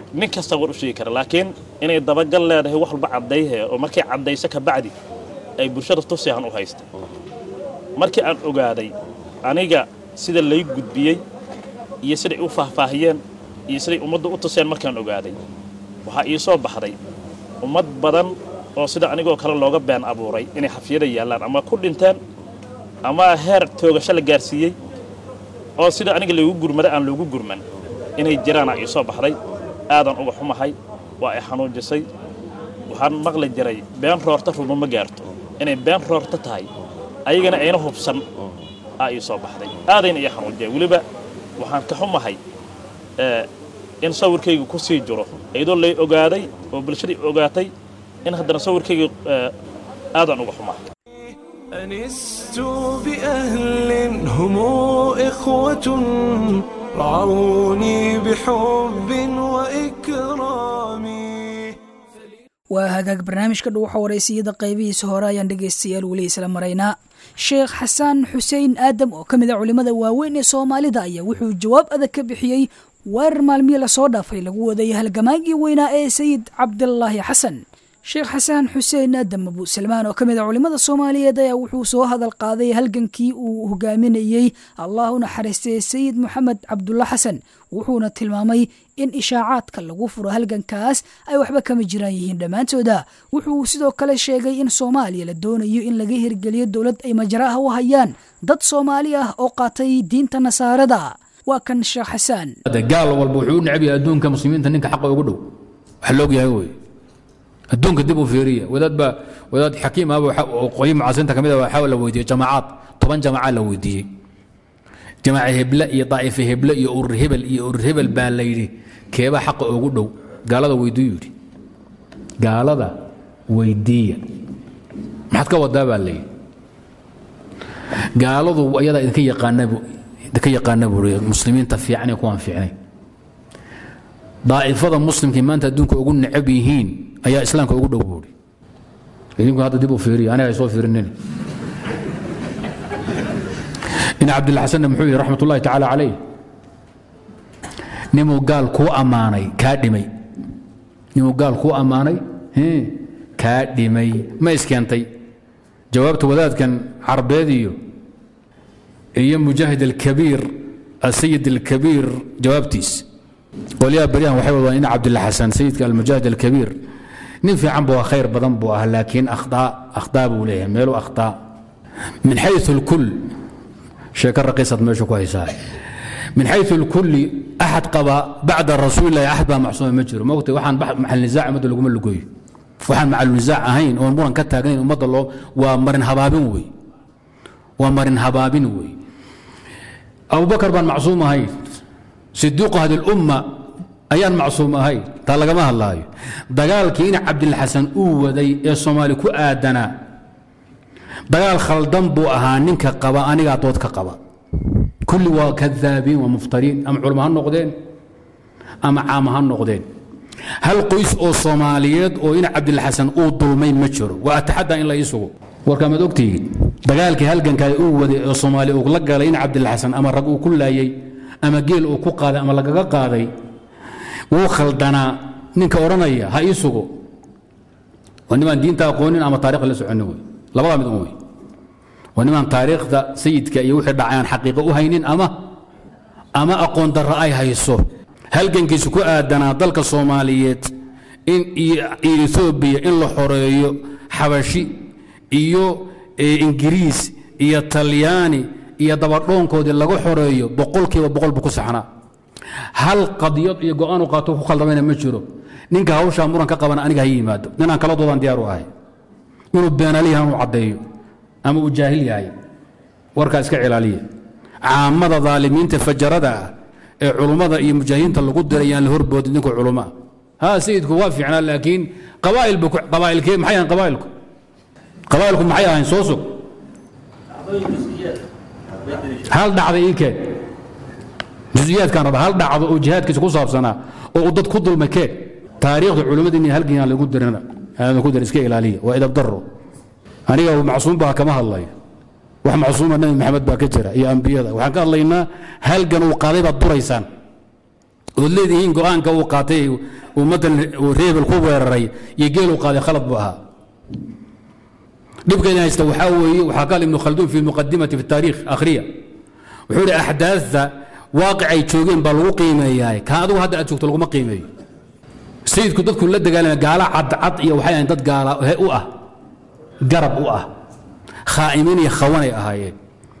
nin kasta war u sheegi kara laakiin inay dabagal leedahay wax walba caddayhe oo markay caddayso ka bacdi ay bulshada tusihan u haysta markii aan ogaaday aniga sida lay gudbiyey iyo siday u faahfaahiyeen iyo siday ummaddu u tuseen markaan ogaaday waxaa ii soo baxday ummad badan oo sida anigoo kale looga been abuuray inay xafiyada yaallaan ama ku dhinteen ama heer toogasho la gaarsiiyey oo sida aniga laygu gurmada aan loogu gurman inay jiraana ii soo baxday aadan uga xumahay waa ay xanuujisay waxaan maqli jiray been roorta ruma ma gaarto inay been roorta tahay ayagana ayna hubsan aa ii soo baxday aadayna ii xanuujiyay weliba waxaan ka xumahay in sawirkayga ku sii jiro iyadoo lay ogaaday oo bulshadii ogaatay in haddana sawirkayga aadan uga xumahay أنست بأهل هم إخوة رعوني بحب وإكرام waa hagaag barnaamijka dhuuxa waraysiyada qaybihiisa hore ayaan dhegaystayaal weli isla maraynaa sheekh xasaan xuseen aadam oo ka mid a culimmada waaweyn ee soomaalida ayaa wuxuu jawaab adag ka bixiyey weerar maalmihii lasoo dhaafay lagu wadayay halgamaagii weynaa ee sayid cabdilaahi xasan sheekh xasaan xuseen aadam abu salmaan oo ka mid a culimmada soomaaliyeed ayaa wuxuu soo hadal qaaday halgankii uu hogaaminayey allah u naxariistay sayid moxamed cabdulla xasan wuxuuna tilmaamay in ishaacaadka lagu furo halgankaas ay waxba kama jiraan yihiin dhammaantooda wuxuu sidoo kale sheegay in soomaaliya la doonayo in laga hirgeliyo dowlad ay majaraha u hayaan dad soomaali ah oo qaatay diinta nasaarada waa kan sheekh xasaan gaal walba wuxuu u necab yahay adduunka muslimiinta ninka xaqa ugu dhow wax loog yahay wey adduunka dib u fiiriya wadaad baa wadaad xakiim ahba oo qoyi mucaasiriinta ka mid ah waxaa la weydiiyey jamaacaad toban jamaaca la weydiiyey jamaaca heble iyo daa'ife heble iyo urur hebel iyo urur hebel baa la yidhi keebaa xaqa ugu dhow gaalada weydiiyu yidhi gaalada weydiiya maxaad ka wadaa baa la yidhi gaaladu ayadaa idinka yaqaana idinka yaqaana buuri muslimiinta fiican iyo kuwaan fiicnay daa'ifada muslimkii maanta adduunka ugu necab yihiin ayaa islaamka ugu dhow buuri idinku hadda dib u fiiriya aniga ay soo fiirinin ina cabdilxasanna muxuu yidhi raxmat ullahi tacaala calayh nimuu gaal kuu ammaanay kaa dhimay nimuu gaal kuu ammaanay kaa dhimay ma iskeentay jawaabta wadaadkan carbeed iyo iyo mujaahid alkabiir asayid alkabiir jawaabtiis qolyaha baryahan waxay wadaan in cabdilla xasan sayidka almujaahid alkabiir nin fiican buu khayr badan buu ah laakiin akhtaa akhtaa buu leeyahay meelu akhtaa min xayu alkul sheeko raqiisad meesha ku haysaa min xayu alkulli axad qaba bacda rasuulillahi axad baa macsuuma ma jiro moogtay waxaan maxal nisaac ummadda laguma lugoyo waxaan macal nisaac ahayn oon muran ka taagnayn ummadda loo waa marin habaabin wey waa marin habaabin wey abubakar baan macsuum ahayn sidiiqu hadi lumma ayaan macsuum ahayn taa lagama hadlaayo dagaalkii ina cabdilxasan uu waday ee soomaali ku aadanaa dagaal khaldan buu ahaa ninka qaba anigaa dood ka qaba kulli waa kadaabiin waa muftariin ama culamo ha noqdeen ama caama ha noqdeen hal qoys oo soomaaliyeed oo ina cabdilxasan uu dulmay ma jiro waa ataxadda in la ii sugo warkaamaad ogtihiin dagaalkii halgankaa uu waday ee soomaaliya uu la galay ina cabdilxasan ama rag uu ku laayey ama geel uu ku qaaday ama lagaga qaaday wuu khaldanaa ninka odhanaya ha ii sugo waa nimaan diinta aqoonin ama taarikhda la soconin wey labadaa mid un wey waa nimaan taariikhda sayidka iyo wixii dhacay aan xaqiiqo u haynin ama ama aqoon darro ay hayso halgankiisu ku aadanaa dalka soomaaliyeed in iyo etoobiya in la xoreeyo xabashi iyo ingiriis iyo talyaani iyo dabadhoonkoodii laga xoreeyo boqolkiiba boqol buu ku saxnaa hal qadiyad iyo go-aan u qaato ku khaldamayna ma jiro ninka hawshaa muran ka qabana aniga ha yimaado ninaan kala doodaan diyaar u ahay inuu beenaliyahan u caddeeyo ama uu jaahil yahay warkaa iska cilaaliya caamada daalimiinta fajarada ah ee culummada iyo mujaahidiinta lagu diray yaan la horboodin ninkuu culummo ah ha sayidku waa fiicnaa laakiin qabaa'il buu qabaa'ilkee maxay ahayn qabaa'ilku qabaa'ilku maxay ahayn soo sug hal dhacda ii keen jusiyaadkan raba hal dhacdo oo jihaadkiisa ku saabsanaa oo uu dad ku dulmay keen taariikhda culimmadii halgan lagu dirina ku dir iska ilaaliya waa idab daro aniga macsuum baa kama hadlaya wax macsuuma nabi maxamed baa ka jira iyo ambiyada waxaan ka hadlaynaa halgan uu qaaday baad duraysaan ood leedihiin go-aanka uu qaatay ummaddan uu reebel ku weeraray iyo geel uu qaaday khalad buu ahaa dhibka idin haysta waxaa weeye waxaa qaal ibnu khalduun fi muqadimati fi taariikh akhriya wuxuu ihi axdaadta waaqicay joogeen baa lagu qiimeeyaa kaa adigu hadda aad joogto laguma qiimeeyo sayidku dadku la dagaalamay gaala cadcad iyo waxay ahayn dad gaala u ah garab u ah khaa'imiin iyo khawanay ahaayeen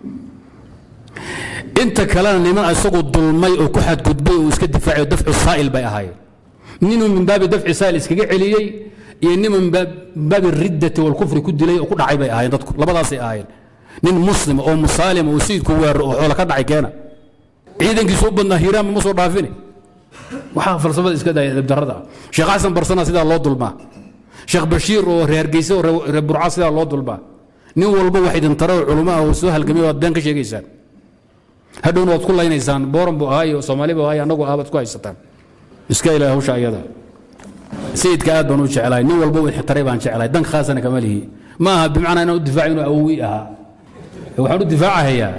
inta kalena niman isagu dulmay oo ku xadgudbay oo iska difaacay oo dafcu saa'il bay ahaayeen ninuu min baabi dafci saa'il iskaga celiyey iyo nin min baabi riddati walkufri ku dilay oo ku dhacay bay ahaayeen dadku labadaasay ahaayeen nin muslima oo musaalima oo sayidku weeraro oo xoola ka dhacay keena ciidankiisu u badnaa hiiraanba ma soo dhaafini waxaa falsafada iska daya dabdarrada ah sheekh xasan barsana sidaa loo dulmaa sheekh bashiir oo reer geyse oo reer burca sidaa loo dulmaa nin walba wax idin taro culummo ah oo soo halgamay waad been ka sheegaysaan hadhowna waad ku laynaysaan booran buu ahaa iyo soomaali buu ahaa iyo annagu ahbaad ku haysataan iska ilaah hawsha ayada sayidka aad baan u jeclahay nin walba uu ixtiray baan jeclahay dan khaasana kama lihi ma aha bimacnaa inaan u difaaco inuu awowi ahaa waxaan u difaacahayaa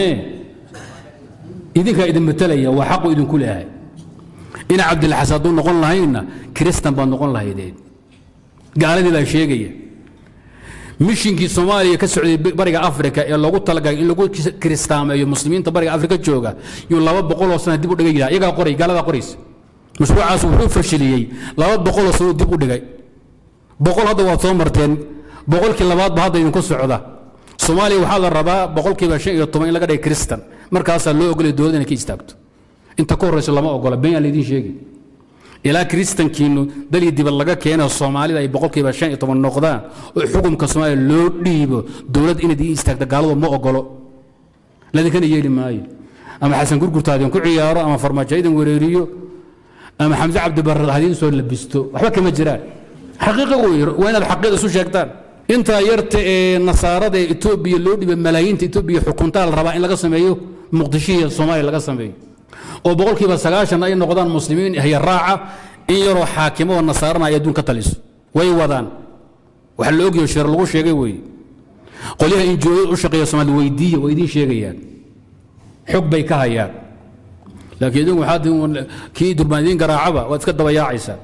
idinkaa idin matalaya waa xaqu idinku leeyahay ina cabdilxas hadduu noqon lahaynna kiristan baad noqon lahaydeen gaaladii baa sheegaya mishinkii soomaaliya ka socday bariga afrika ee loogu talagalay in lagu kiristaameeyo muslimiinta bariga afrika jooga yuu laba boqoloo sana dib u dhigay yidhaha iyagaa qoray gaaladaa qoraysa mashruucaas wuxuu fashiliyey laba boqoloo sano dib u dhigay boqol hadda waad soo marteen boqolkii labaadba hadda idinku socda soomaaliya waxaa la rabaa boqolkiiba shan iyo toban in laga dhigay kristan markaasaa loo ogolay dowladda inay ka istaagto inta ka horrayso lama ogola been yaa laydin sheegi ilaa kiristankiinu dalii dibad laga keeno soomaalida ay boqolkiiba shan iyo toban noqdaan oo xukunka soomaaliya loo dhiibo dowladd inaad ii istaagta gaaladu ma ogolo ladinkana yeeli maayo ama xasan gurgurta idin ku ciyaaro ama farmaajo idin wereeriyo ama xamse cabdibarre hadiin soo labisto waxba kama jiraan xaqiiqa wey waa inaad xaqiiqa isu sheegtaan intaa yarta ee nasaarada ee etoobiya loo dhibay malaayiinta etoobiya xukuntaa la rabaa in laga sameeyo muqdishihiiyo soomaaliya laga sameeyo oo boqolkiiba sagaashan ay noqdaan muslimiin haya raaca in yaroo xaakimo oo nasaarana ay adduun ka taliso way wadaan waxa la ogyaho shir lagu sheegay weeye qolyaha injooyada u shaqeeya soomaalida weydiiya way idiin sheegayaan xog bay ka hayaan laakiin idinku waxaad kii durbaan idiin garaacaba waad iska dabayaacaysaa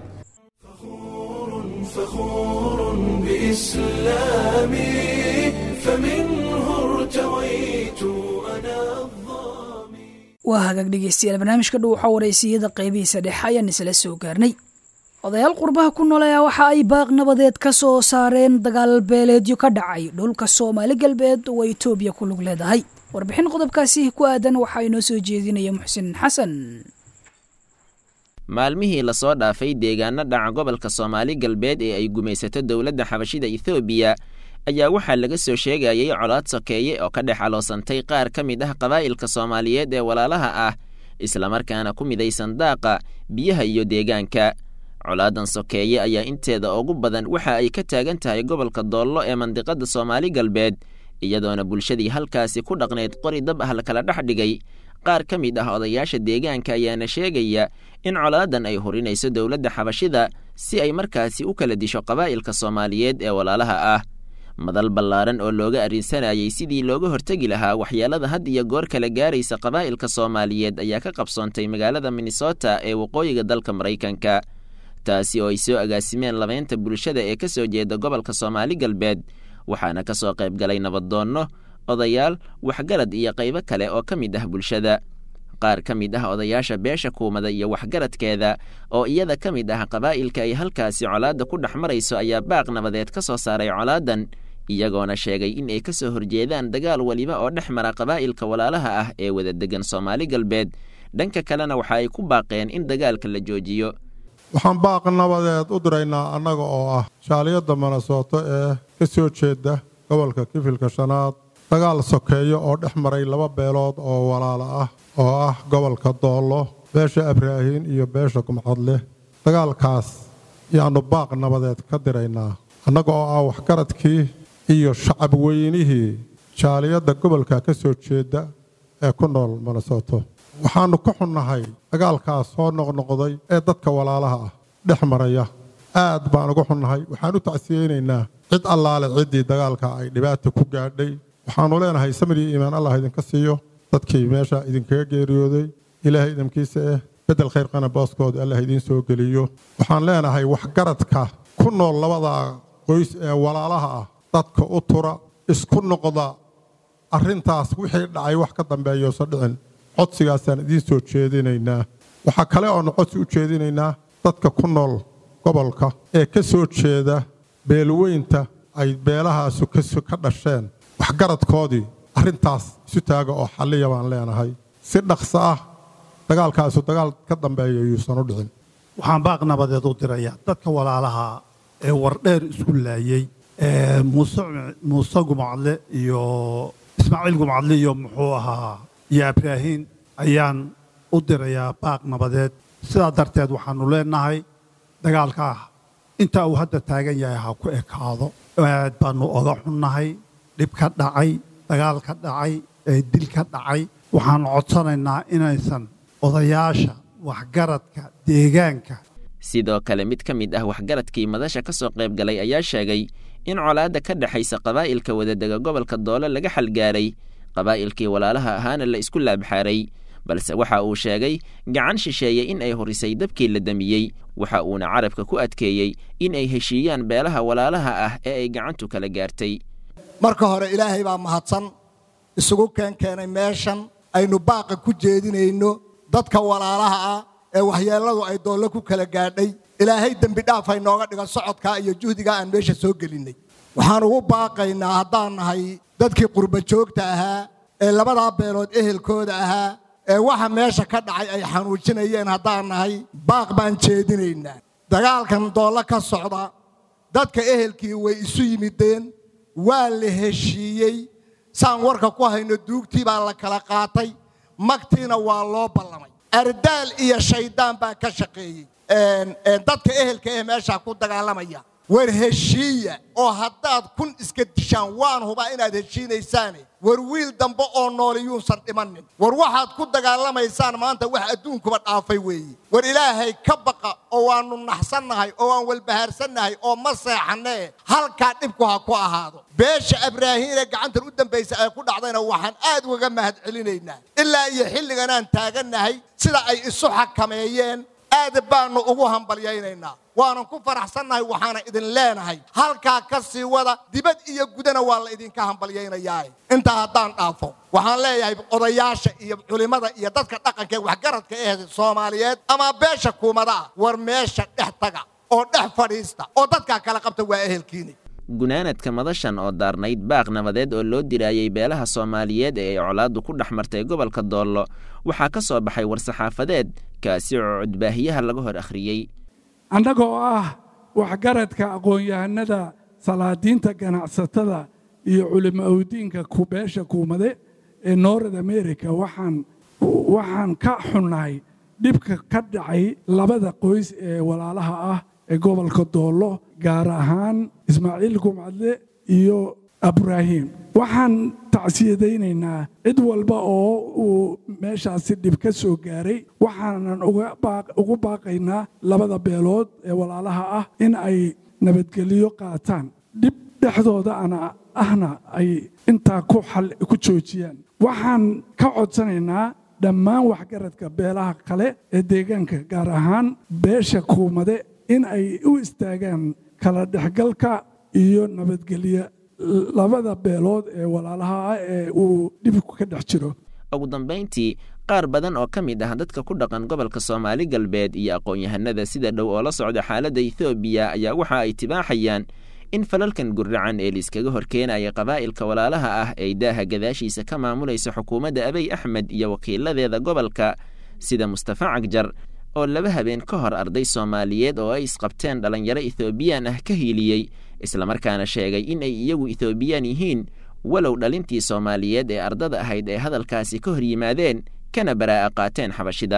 بإسلامي فمنه ارتويت أنا waa hagaag dhegeystayaal barnaamijka dhow waxaa waraysiyada qaybihiisa dhexe ayaan isla soo gaarnay odayaal qurbaha ku nool ayaa waxa ay baaq nabadeed ka soo saareen dagaal beeleedyo ka dhacay dhulka soomaali galbeed oo etoobiya ku lug leedahay warbixin qodobkaasi ku aadan waxaa inoo soo jeedinaya muxsin xasan maalmihii lasoo dhaafay deegaano dhaca gobolka soomaali galbeed ee ay gumaysato dowladda xabashida ethoobiya ayaa waxaa laga soo sheegayay colaad sokeeye oo ka dhex aloosantay qaar ka mid ah qabaa'ilka soomaaliyeed ee walaalaha ah islamarkaana ku midaysan daaqa biyaha iyo deegaanka colaadan sokeeye ayaa inteeda ugu badan waxa ay ka taagan tahay gobolka doollo ee mandiqada soomaali galbeed iyadoona bulshadii halkaasi ku dhaqnayd qori dab ah lakala dhex dhigay qaar ka mid ah odayaasha deegaanka ayaana sheegaya in colaadan ay hurinayso dowladda xabashida si ay markaasi u kala disho qabaa'ilka soomaaliyeed ee walaalaha ah madal ballaaran oo looga arrinsanayay sidii looga hortegi lahaa waxyeelada had iyo goor kala gaaraysa qabaa'ilka soomaaliyeed ayaa ka qabsoontay magaalada minnesota ee waqooyiga dalka maraykanka taasi oo ay soo agaasimeen labeynta bulshada ee ka soo jeeda gobolka soomaali galbeed waxaana ka soo qayb galay nabadoonno odayaal waxgarad iyo qaybo kale oo ka mid ah bulshada qaar ka mid ah odayaasha beesha kuumada iyo waxgaradkeeda oo iyada ka mid ah qabaa'ilka ay halkaasi colaadda ku dhex marayso ayaa baaq nabadeed ka soo saaray colaadan iyagoona sheegay in ay ka soo horjeedaan dagaal weliba oo dhex mara qabaa'ilka walaalaha ah ee wada degan soomaali galbeed dhanka kalena waxa ay ku baaqeen in dagaalka la joojiyo waxaan baaq nabadeed u diraynaa annaga oo ah shaaliyadda manasooto ee ka soo jeeda gobolka kifilka shanaad dagaal sokeeyo oo dhex maray laba beelood oo walaala ah oo ah gobolka doollo beesha abraahiin iyo beesha kumcadleh dagaalkaas yaannu baaq nabadeed ka diraynaa annaga oo ah waxgaradkii iyo shacab weynihii jaaliyadda gobolka ka soo jeeda ee ku nool minnesoto waxaannu ka xunnahay dagaalkaas soo noqnoqday ee dadka walaalaha ah dhex maraya aad baan uga xunnahay waxaan u tacsiyeynaynaa cid allaale ciddii dagaalka ay dhibaata ku gaadhay waxaannu leenahay samir iyo iimaan allah idinka siiyo dadkii meesha idinkaga geeriyooday ilaahay idinkiisa eh beddel khayrqana booskooda allah idiin soo geliyo waxaan leenahay waxgaradka ku nool labada qoys ee walaalaha ah dadka u tura isku noqda arrintaas wixii dhacay wax ka dambeeyoosa dhicin codsigaasaan idiin soo jeedinaynaa waxaa kale oonu codsi u jeedinaynaa dadka ku nool gobolka ee ka soo jeeda beelweynta ay beelahaasu ka dhasheen waxgaradkoodii arrintaas isu taaga oo xalliya baan leenahay si dhaqso ah dagaalkaasu dagaal ka dambeeya yuusan u dhicin waxaan baaq nabadeed u dirayaa dadka walaalaha ee wardheer isku laayey muuse gumacadle iyo ismaaciil gumacadle iyo muxuu ahaa iyo ibraahiim ayaan u dirayaa baaq nabadeed sidaa darteed waxaannu leenahay dagaalkaa intaa uu hadda taagan yahay ha ku ekaado aad baannu oga xunnahay dhib ka dhacay dagaal ka dhacay ee dil ka dhacay waxaannu codsanaynaa inaysan odayaasha waxgaradka deegaanka sidoo kale mid ka mid ah waxgaradkii madasha ka soo qayb galay ayaa sheegay in colaadda ka dhexaysa qabaa'ilka wadadega gobolka doole laga xalgaaray qabaa'ilkii walaalaha ahaana la isku laabxaaray balse waxa uu sheegay gacan shisheeye in ay horisay dabkii la damiyey waxa uuna carabka ku adkeeyey in ay heshiiyaan beelaha walaalaha ah ee ay gacantu kala gaartay marka hore ilaahay baa mahadsan isugu keenkeenay meeshan aynu baaqa ku jeedinayno dadka walaalaha ah ee waxyeelladu ay doolle ku kala gaadhay ilaahay dembi dhaaf ay nooga dhigan socodkaa iyo juhdigaa aan meesha soo gelinnay waxaan ugu baaqaynaa haddaan nahay dadkii qurba joogta ahaa ee labadaa beelood ehelkooda ahaa ee waxa meesha ka dhacay ay xanuujinayeen haddaan nahay baaq baan jeedinaynaa dagaalkan doollo ka socda dadka ehelkii way isu yimideen waa la heshiiyey saan warka ku hayno duugtii baa la kala qaatay magtiina waa loo ballamay ardaal iyo shayddaan baa ka shaqeeyey dadka ehelka ee meeshaa ku dagaalamaya war heshiiya oo haddaad kun iska dishaan waan hubaa inaad heshiinaysaane war wiil dambe oo nooli yuusan dhimannin war waxaad ku dagaalamaysaan maanta wax adduunkuba dhaafay weeye war ilaahay ka baqa oo waannu naxsannahay oo waan walbahaarsannahay oo ma seexannee halkaa dhibku ha ku ahaado beesha abraahiine gacantan u dambaysa ay ku dhacdayna waxaan aad ugaga mahad celinaynaa ilaa iyo xilliganaan taagannahay sida ay isu xakameeyeen aad baannu ugu hambalyaynaynaa waanan ku faraxsannahay waxaana idin leenahay halkaa ka sii wada dibad iyo gudana waa la idinka hambalyaynayaa intaa haddaan dhaafo waxaan leeyahay odayaasha iyo culimmada iyo dadka dhaqanka ee waxgaradka ee soomaaliyeed ama beesha kuumada ah war meesha dhex taga oo dhex fadhiista oo dadkaa kala qabta waa ehelkiini gunaanadka madashan oo daarnayd baaq nabadeed oo loo diraayey beelaha soomaaliyeed ee ay colaaddu ku dhex martay gobolka doollo waxaa ka soo baxay war-saxaafadeed kaasi oo cudbaahiyaha laga hor akhriyey annaga oo ah waxgaradka aqoon-yahanada salaadiinta ganacsatada iyo culimo awdiinka beesha kuumade ee north america waxaan waxaan ka xunnahay dhibka ka dhacay labada qoys ee walaalaha ah ee gobolka doollo gaar ahaan ismaaciil gumcadle iyo abraahim waxaan tacsiyadaynaynaa cid walba oo uu meeshaasi dhib ka soo gaaray waxaanan ugu baaqaynaa labada beelood ee walaalaha ah in ay nabadgelyo qaataan dhib dhexdooda ana ahna ay intaa ku joojiyaan waxaan ka codsanaynaa dhammaan waxgaradka beelaha kale ee deegaanka gaar ahaan beesha kuumade in ay u istaagaan kala dhexgalka iyo nabadgelyo labada beelood ee walaalaha ah ee uu dhibku ka dhex jiro ugu dambayntii qaar badan oo ka mid ah dadka ku dhaqan gobolka soomaali galbeed iyo aqoon-yahanada sida dhow oo la socda xaaladda ethoobiya ayaa waxa ay tibaaxayaan in falalkan gurracan ee liiskaga horkeenaya qabaa'ilka walaalaha ah ay daaha gadaashiisa ka maamulaysa xukuumadda abiy axmed iyo wakiiladeeda gobolka sida mustafa cagjar oo laba habeen ka hor arday soomaaliyeed oo ay isqabteen dhallinyaro ethoobiyan ah ka hiiliyey islamarkaana sheegay in ay iyagu ethoobiyan yihiin walow dhalintii soomaaliyeed ee ardada ahayd ee hadalkaasi ka hor yimaadeen kana baraa'a qaateen xabashida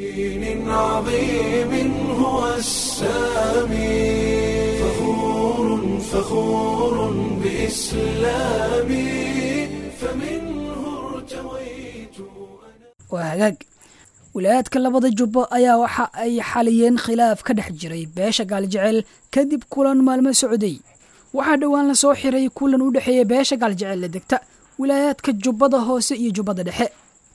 waa hagaag wilayaadka labada jubbo ayaa waxa ay xaliyeen khilaaf ka dhex jiray beesha gaaljecel kadib kulan maalmo socday waxaa dhowaan la soo xiray kulan u dhexeeya beesha gaaljecel la degta wilaayaadka jubbada hoose iyo jubbada dhexe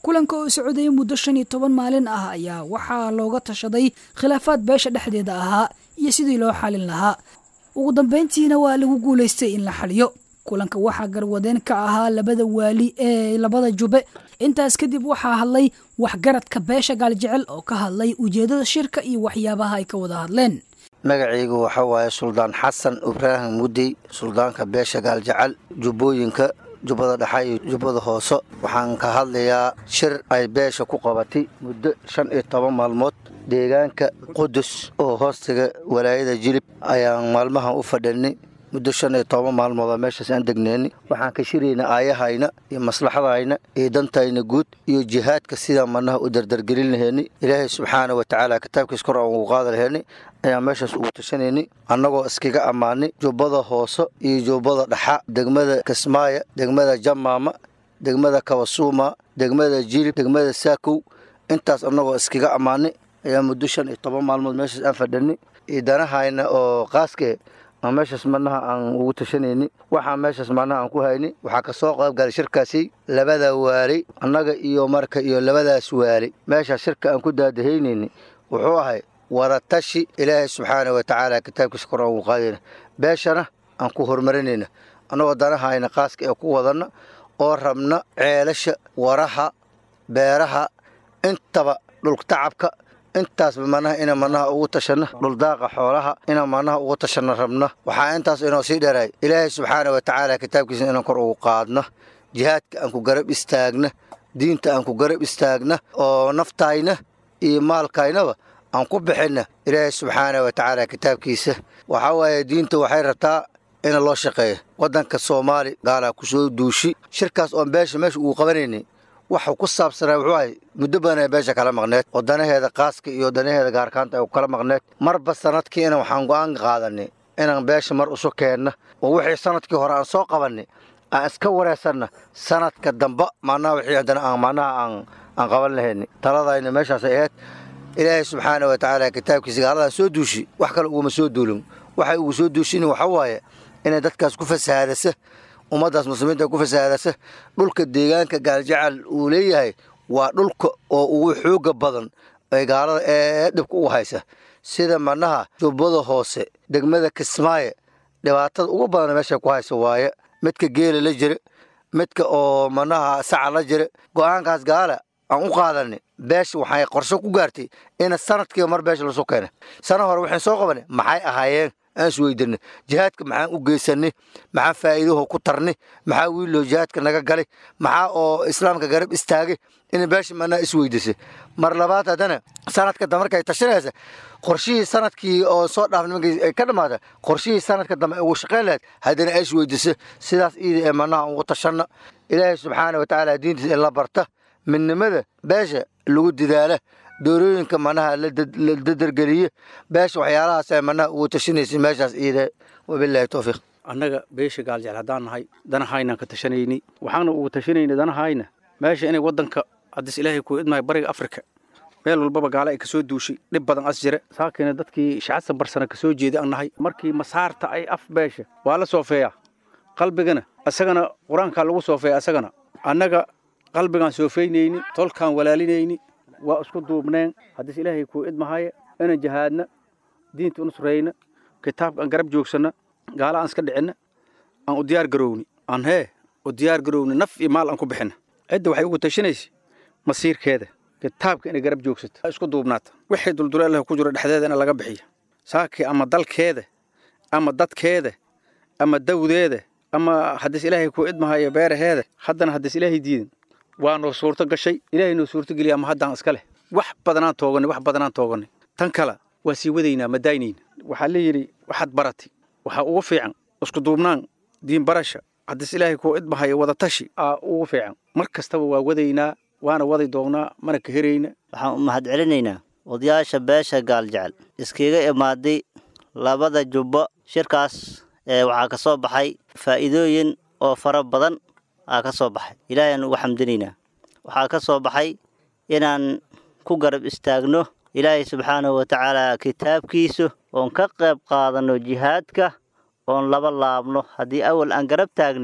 kulanka oo socdaya muddo shan iyo toban maalin ah ayaa waxaa looga tashaday khilaafaad beesha dhexdeeda ahaa iyo sidii loo xalin lahaa ugu dambeyntiina waa lagu guulaystay in la xaliyo kulanka waxaa garwadeen ka ahaa labada waali ee labada jube intaas kadib waxaa hadlay waxgaradka beesha gaaljecel oo ka hadlay ujeedada shirka iyo waxyaabaha ay ka wada hadleen magacaygu waxa waaye suldaan xasan ibraahim mudey suldaanka beesha gaaljecel jubbooyinka jubbada dhexe iyo jubbada hoose waxaan ka hadlayaa shir ay beesha ku qabatay muddo shan iyo toban maalmood deegaanka qudus oo hoostiga walaayada jilib ayaan maalmahan u fadhinay muddo shan iyo toban maalmooda meeshaas aan degneenay waxaan ka shirayna aayahayna iyo maslaxadayna iyo dantayna guud iyo jihaadka sidaan manaha u dardargelin laheynay ilaahay subxaana wa tacaala kitaabkiis kor aan ugu qaadi laheynay ayaan meeshaas ugu tashanaynay annagoo iskaga ammaanay jubbada hoose iyo jubbada dhaxa degmada kismaayo degmada jamaama degmada kabasuuma degmada jilib degmada saakow intaas annagoo iskaga ammaanay ayaa muddo shan iyo toban maalmood meeshaas aan fadhinay iyo danahayna oo qaaskee aan meeshaas manaha aan ugu tashanayni waxaa meeshaas manaha aan ku hayni waxaa ka soo qaybgalay shirkaasi labada waali annaga iyo marka iyo labadaas waali meeshaas shirka aan ku daadahaynayni wuxuu ahay wadatashi ilaahay subxaana wa tacaala kitaabkiisa kor aan ugu qaadayna beeshana aan ku horumarinayna annagoo danahayna qaaska ee ku wadanna oo rabna ceelasha waraha beeraha intaba dhultacabka intaasba manaha ina manaha ugu tashanna dhuldaaqa xoolaha ina manaha ugu tashanna rabna waxaa intaas inoo sii dheeraay ilaahay subxaana wa tacaala kitaabkiisa inaan kor ugu qaadna jihaadka aan ku garab istaagna diinta aan ku garab istaagna oo naftayna iyo maalkaynaba aan ku bixinna ilaahay subxaana wa tacaala kitaabkiisa waxaa waaye diinta waxay rabtaa in loo shaqeeya waddanka soomaali gaalaa ku soo duushi shirkaas oon beesha meesha ugu qabanaynay waxuu ku saabsanaa wuxuu ahay muddo badan ay beesha kala maqneed oo danaheeda qaaska iyo danaheeda gaarkaanta ay kala maqneed marba sanadkii ina waxaan go'aan qaadanay inaan beesha mar isu keenna oo wixii sanadkii hore aan soo qabannay aan iska wareysanna sanadka damba macnaha wixii haddana aan macnaha aan aan qaban lahaynay taladayna meeshaasay ahayd ilaahay subxaana wa tacaala kitaabkiisa gaaladan soo duushi wax kale uguma soo duulin waxay ugu soo duushin waxa waaye inay dadkaas ku fasahaadasa ummaddaas muslimiinta ku fasahaadasa dhulka deegaanka gaaljacal uu leeyahay waa dhulka oo ugu xooga badan ay gaalada ee dhibka ugu haysa sida manaha jubbada hoose degmada kismaaye dhibaatada ugu badan meesha ku haysa waaye midka geela la jira midka oo manaha saca la jira go'aankaas gaala aan u qaadanay beesha waxay qorshe ku gaartay ina sanadkiiba mar beesha lasoo keena sana hore waxaan soo qabanay maxay ahaayeen aan isweydanay jihaadka maxaan u geysanay maxaa faa'iidaho ku tarnay maxaa wiiloo jihaadka naga galay maxaa oo islaamka garab istaagay inay beesha manaa isweydisay mar labaad haddana sanadka dambe markay tashanaysa qorshihii sanadkii oo soo dhaafnay markay ay ka dhamaata qorshihii sanadka dambe ay ugu shaqayn lahayd haddana ay isweydisay sidaas iida ee manaha ugu tashanna ilaahay subxaana wa tacaala diintiisa in la barta midnimada beesha lagu didaala doorooyinka manaha la dadargeliye beesha waxyaalahaas ay manaha ugu tashanaysa meeshaas iida wabilaahi towfiiq annaga beesha gaaljecel haddaan nahay danahaynaan ka tashanaynay waxaana ugu tashanaynay danahayna meesha inay waddanka haddis ilaahay ku idmahay bariga afrika meel walbaba gaala ay kasoo duushay dhib badan as jira saakina dadkii shacadsan barsana kasoo jeeday aan nahay markii masaarta ay af beesha waa la soofeeyaa qalbigana isagana qur-aankaa lagu soofeeya isagana annaga qalbigaan soofeynayni tolkaan walaalinayni waa isku duubneen haddis ilaahay kuu idmahaya inaan jahaadna diinta unusrayna kitaabka aan garab joogsanna gaala aan iska dhicinna aan u diyaar garowni aan hee u diyaar garowni naf iyo maal aan ku bixinna cidda waxay ugu tashanaysa masiirkeeda kitaabka inay garab joogsato isku duubnaata wixii dulduleelaha ku jiro dhexdeeda in laga bixiya saakii ama dalkeeda ama dadkeeda ama dawdeeda ama haddis ilaahay kuu idmahaya beeraheeda haddana haddis ilaahay diidan waa noo suurto gashay ilaahay noo suurto geliya ama haddaan iska leh wax badanaan tooganay wax badanaan tooganay tan kale waa sii wadaynaa ma daynayna waxaa la yidhi waxaad baratay waxaa ugu fiican isku duubnaan diin barasha haddis ilaahay kuu idmahaya wadatashi aa ugu fiican mar kastaba waa wadaynaa waana wadi doonnaa mana ka herayna waxaan u mahad celinaynaa odayaasha beesha gaaljecel iskaga imaaday labada jubbo shirkaas ee waxaa ka soo baxay faa'iidooyin oo fara badan aa ka soo baxay ilaahayaan ugu xamdinaynaa waxaa ka soo baxay inaan ku garab istaagno ilaahay subxaanahu wa tacaala kitaabkiisu oon ka qayb qaadanno jihaadka oon laba laabno haddii awal aan garab taagneen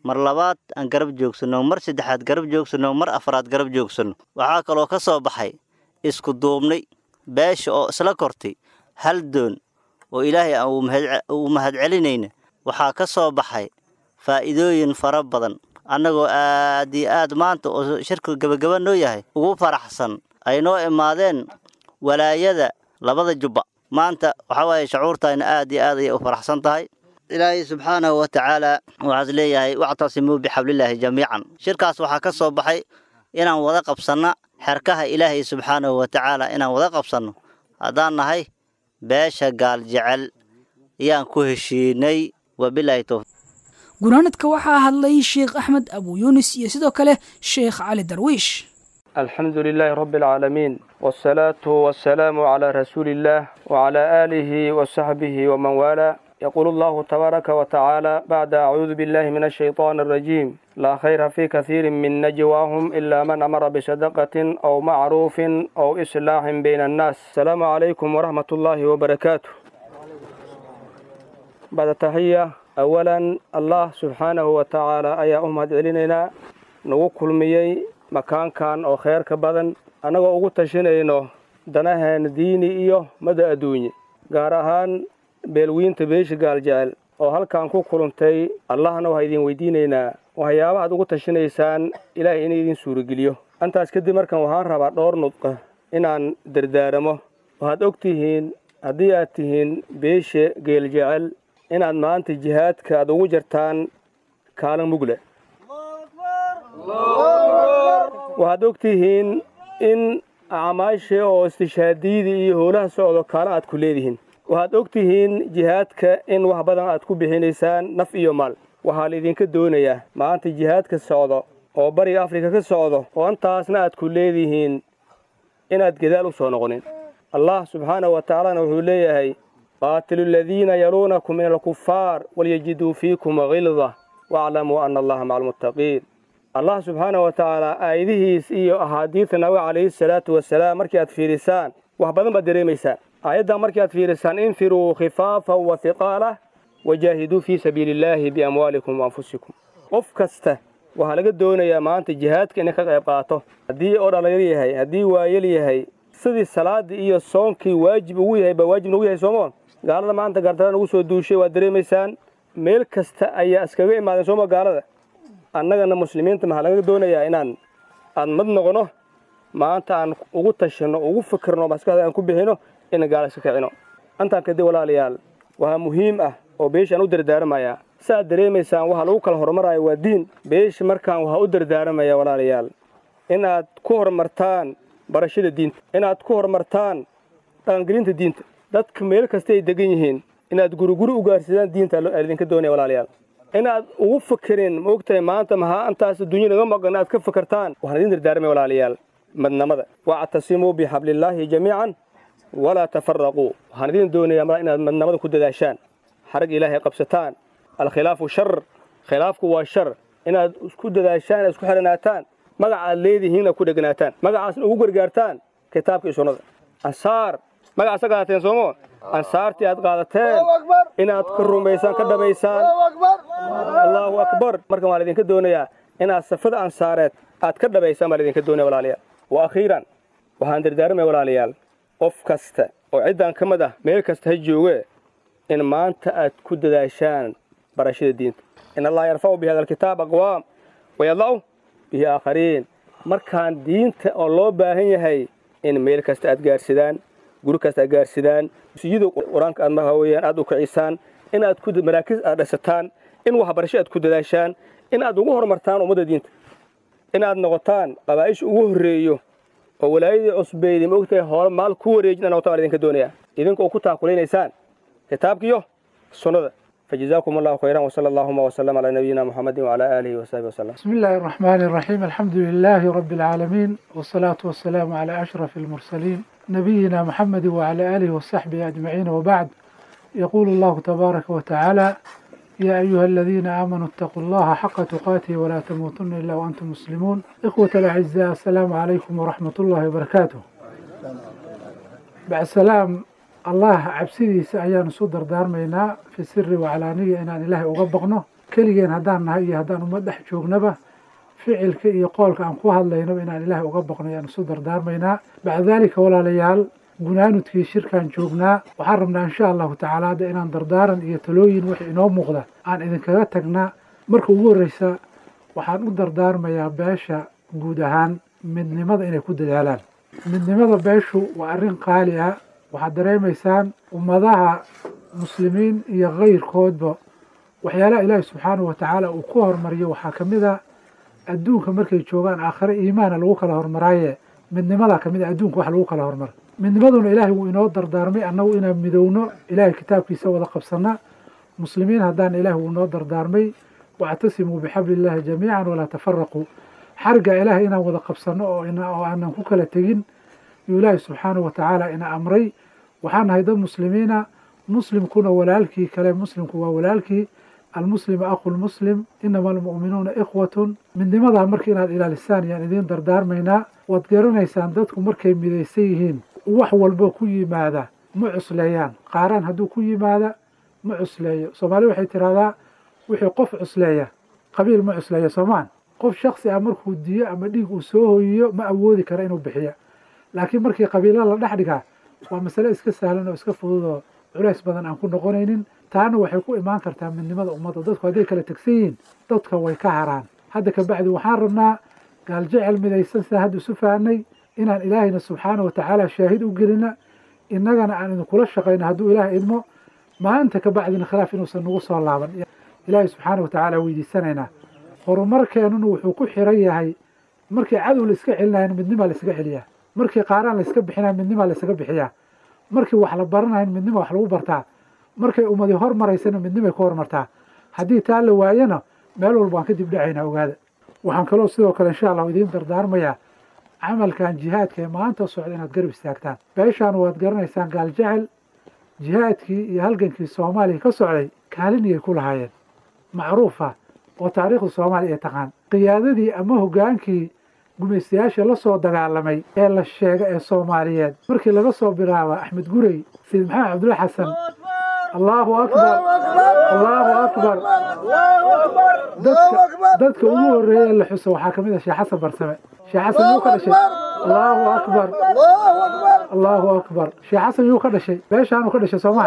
mar labaad aan garab joogsanno mar saddexaad garab joogsanno mar afraad garab joogsanno waxaa kaloo ka soo baxay isku duubnay beesha oo isla kortay hal doon oo ilaahay aan uu mahadcelinayna waxaa ka soo baxay faa'iidooyin fara badan annagoo aad iyo aad maanta oo shirka gebagaba noo yahay ugu faraxsan ay noo imaadeen walaayada labada jubba maanta waxaa waaye shucuurtayna aad iyo aad ayay u faraxsan tahay ilaahay subxaanahu wa tacaala waxaas leeyahay wactasimuu bixablillaahi jamiican shirkaas waxaa ka soo baxay inaan wada qabsanna xerkaha ilaahay subxaanahu wa tacaala inaan wada qabsanno haddaan nahay beesha gaal jecel ayaan ku heshiinay wabilaahi towfiiq gunaanadka waxaa hadlay sheekh axmed abu yuunis iyo sidoo kale sheekh cali darwiish الحمد لله رب العالمين والصلاة والسلام على رسول الله وعلى آله وصحبه ومن والاه يقول الله تبارك وتعالى بعد أعوذ بالله من الشيطان الرجيم لا خير في كثير من نجواهم إلا من أمر بصدقة أو معروف أو إصلاح بين الناس السلام عليكم ورحمة الله وبركاته بعد تحية أولا الله سبحانه وتعالى أيا أمهد علينا نوكل ميي makaankan oo kheerka badan annagoo ugu tashanayno danaheena diini iyo mada adduunye gaar ahaan beelwiinta beesha gaaljecel oo halkan ku kulantay allahna waxaa idin weydiinaynaa waxyaabaha ad ugu tashanaysaan ilaahay ina idin suurageliyo intaas kadib markan waxaan rabaa dhowr nudqa inaan dardaaramo waxaad og tihiin haddii aad tihiin beesha geeljecel inaad maanta jihaadka aad ugu jartaan kaalin mugle waxaad og tihiin in acmaasha oo istishaadiyadii iyo howlaha socdo kaala aad ku leedihiin waxaad og tihiin jihaadka in wax badan aad ku bixinaysaan naf iyo maal waxaa laidinka doonayaa maanta jihaadka socdo oo bariga afrika ka socdo oo intaasna aad ku leedihiin inaad gadaal u soo noqonin allah subxaanahu wa tacaalana wuxuu leeyahay qaatilu aladiina yaluunakum min alkufaar walyajiduu fiikum hilda waaclamuu ana allaha maca almuttaqiin allah subxaanahu wa tacaala aayadihiis iyo axaadiidta nabiga calayhi salaatu wasalaam markii aad fiirisaan wax badan baad dareemaysaan aayaddan markii aad fiirisaan infiruu khifaafan wa hiqaalah wajaahiduu fii sabiili illaahi biamwaalikum wa anfusikum qof kasta waxaa laga doonayaa maanta jihaadka inay ka qayb qaato haddii oo dhallinyar yahay haddii waayel yahay sidii salaaddii iyo soonkii waajib ugu yahay baa waajib nagu yahay soomoon gaalada maanta gaartara nagu soo duushay waad dareemaysaan meel kasta ayaa iskaga imaadeen sooma gaalada annagana muslimiinta maxaa laga doonayaa inaan aan mad noqono maanta aan ugu tashanno ugu fikirno maskaxda aan ku bixino inaan gaala iska kicino intaan kadib walaalayaal waxaa muhiim ah oo beesha aan u dardaaramayaa saaad dareemaysaan waxaa lagu kala horumarayo waa diin beesha markaan waxaa u dardaaramaya walaalayaal inaad ku horumartaan barashada diinta inaad ku horumartaan dhaqangelinta diinta dadka meel kasta ay degan yihiin inaad guriguri u gaarsidaan diinta idinka doonaya walaalayaal inaad ugu fikirin maogtahay maanta maxaa intaas adduunya naga maqan aad ka fikirtaan waxaan idin dardaarmay walaalayaal madnamada wactasimuu bixablillaahi jamiican walaa tafaraquu waxaan idin doonayaa mar inaad madnamada ku dadaashaan xarag ilaahay qabsataan alkhilaafu shar khilaafku waa shar inaad isku dadaashaan inaad isku xidhanaataan magaca aad leedihiin aad ku dheganaataan magacaasna ugu gargaartaan kitaabka iyo sunnada ansaar magacaasa qaadateen soomo ansaartii aad qaadateen inaad ka rumaysaan ka dhabaysaan allaahu akbar markan waan idinka doonayaa inaad safada ansaareed aad ka dhabaysaan baan idinka doonaya walaalayaal wa akhiiran waxaan dardaarmaya walaalayaal qof kasta oo ciddan ka mid ah meel kasta ha jooge in maanta aad ku dadaashaan barashada diinta in allaha yarfacu bi hada alkitaab aqwaam wayadacu bihi aakhariin markaan diinta oo loo baahan yahay in meel kasta aad gaarsidaan guri kasta aad gaarsidaan masjida qur-aanka aad maha weyaan aad u kicisaan in aad ku maraakiis aad dhisataan in waxbarasho aad ku dadaashaan in aad ugu horumartaan ummadda diinta in aad noqotaan qabaa'isha ugu horreeyo oo walaayadii cusbeydi ma ogtahay hoole maal ku wareejin aan noqotaan baan idinka doonayaa idinka oo ku taakulaynaysaan kitaabkiyo sunnada فجزاكم الله خيرا وصلى اللهم وسلم على نبينا محمد وعلى آله وصحبه وسلم بسم الله الرحمن الرحيم الحمد لله رب العالمين والصلاة والسلام على أشرف المرسلين نبينا محمد وعلى آله وصحبه أجمعين وبعد يقول الله تبارك وتعالى يا أيها الذين آمنوا اتقوا الله حق تقاته ولا تموتن إلا وأنتم مسلمون إخوة الأعزاء السلام عليكم ورحمة الله وبركاته بعد السلام الله cabsidiisa ayaanu soo dardaarmaynaa fi siri wacalaaniya inaan ilaahay uga baqno keligeen haddaan nahay iyo haddaan ummad dhex joognaba ficilka iyo qoolka aan ku hadlayno inaan ilaahay uga baqno ayaan isu dardaarmaynaa bacda daalika walaalayaal gunaanudkii shirkaan joognaa waxaan rabnaa insha allahu tacaala hadda inaan dardaaran iyo talooyin wixii inoo muuqda aan idinkaga tagnaa marka ugu horreysa waxaan u dardaarmayaa beesha guud ahaan midnimada inay ku dadaalaan midnimada beeshu waa arrin qaali ah waxaad dareemaysaan ummadaha muslimiin iyo kayrkoodba waxyaalaha ilaahi subxaanahu wa tacaala uu ku hormariyo waxaa ka mid a adduunka markay joogaan aakhire iimaana lagu kala hormaraaye midnimadaa ka mid a adduunka wax lagu kala hormara midnimaduna ilaahay wuu inoo dardaarmay annagu inaan midowno ilaahay kitaabkiisa wada qabsanna muslimiin haddaan ilaahi wuu inoo dardaarmay wactasimuu bixabli illaahi jamiican walaa tafaraquu xarga ilaahay inaan wada qabsanno oo oo aanan ku kala tegin yuu ilaahay subxaanahu wa tacaala ina amray waxaan nahay dad muslimiina muslimkuna walaalkii kale muslimku waa walaalkii almuslimu aqu lmuslim inama almu'minuuna ikhwatun midnimadaa marka inaad ilaalisaan yaan idiin dardaarmaynaa waad garanaysaan dadku markay midaysan yihiin wax walbo ku yimaada ma cusleeyaan qaaraan hadduu ku yimaada ma cusleeyo soomaali waxay tidhahdaa wixii qof cusleeya qabiil ma cusleeya soomaan qof shaksi ah markuu diyo ama dhiig uu soo hoyiyo ma awoodi kara inuu bixiyo laakiin markii qabiilo la dhex dhigaa waa masale iska sahlan oo iska fudud oo culays badan aan ku noqonaynin taana waxay ku imaan kartaa midnimada ummadda dadku hadday kala tegsan yihiin dadka way ka haraan hadda ka bacdi waxaan rabnaa gaaljecel midaysan sida hadda isu fahanay inaan ilaahayna subxaana wa tacaala shaahid u gelina innagana aan idinkula shaqayno hadduu ilaahay idmo maanta ka bacdina khilaaf inuusan nagu soo laaban ilaahay subxaana wa tacaala weydiisanaynaa horumarkeenuna wuxuu ku xiran yahay markii cadow la iska celinayan midnimaa la iskaga celiyaa markii qaaraan la iska bixinaya midnimaa la iskaga bixiyaa markii wax la baranayan midnima wax lagu bartaa markay ummadi hormaraysana midnimay ku hormartaa haddii taa la waayana meel walba waan ka dib dhacaynaa ogaada waxaan kaloo sidoo kale insha allahu idiin dardaarmayaa camalkan jihaadka ee maanta socda inaad garab istaagtaan beeshaan waad garanaysaan gaaljecel jihaadkii iyo halgankii soomaaliya ka socday kaaliniyay ku lahaayeen macruufa oo taariikhda soomaaliya ay taqaan qiyaadadii ama hoggaankii gumaystayaasha la soo dagaalamay ee la sheega ee soomaaliyeed markii laga soo bilaaba axmed gurey sayid maxamed cabdulla xasan allahu akbar allahu akbar dadka dadka ugu horreeya ee la xuso waxaa ka mid ah sheekh xasan barsame sheekh xasan yuu ka dhashay allahu akbar allahu akbar sheekh xasan yuu ka dhashay beeshaanuu ka dhashay soomaan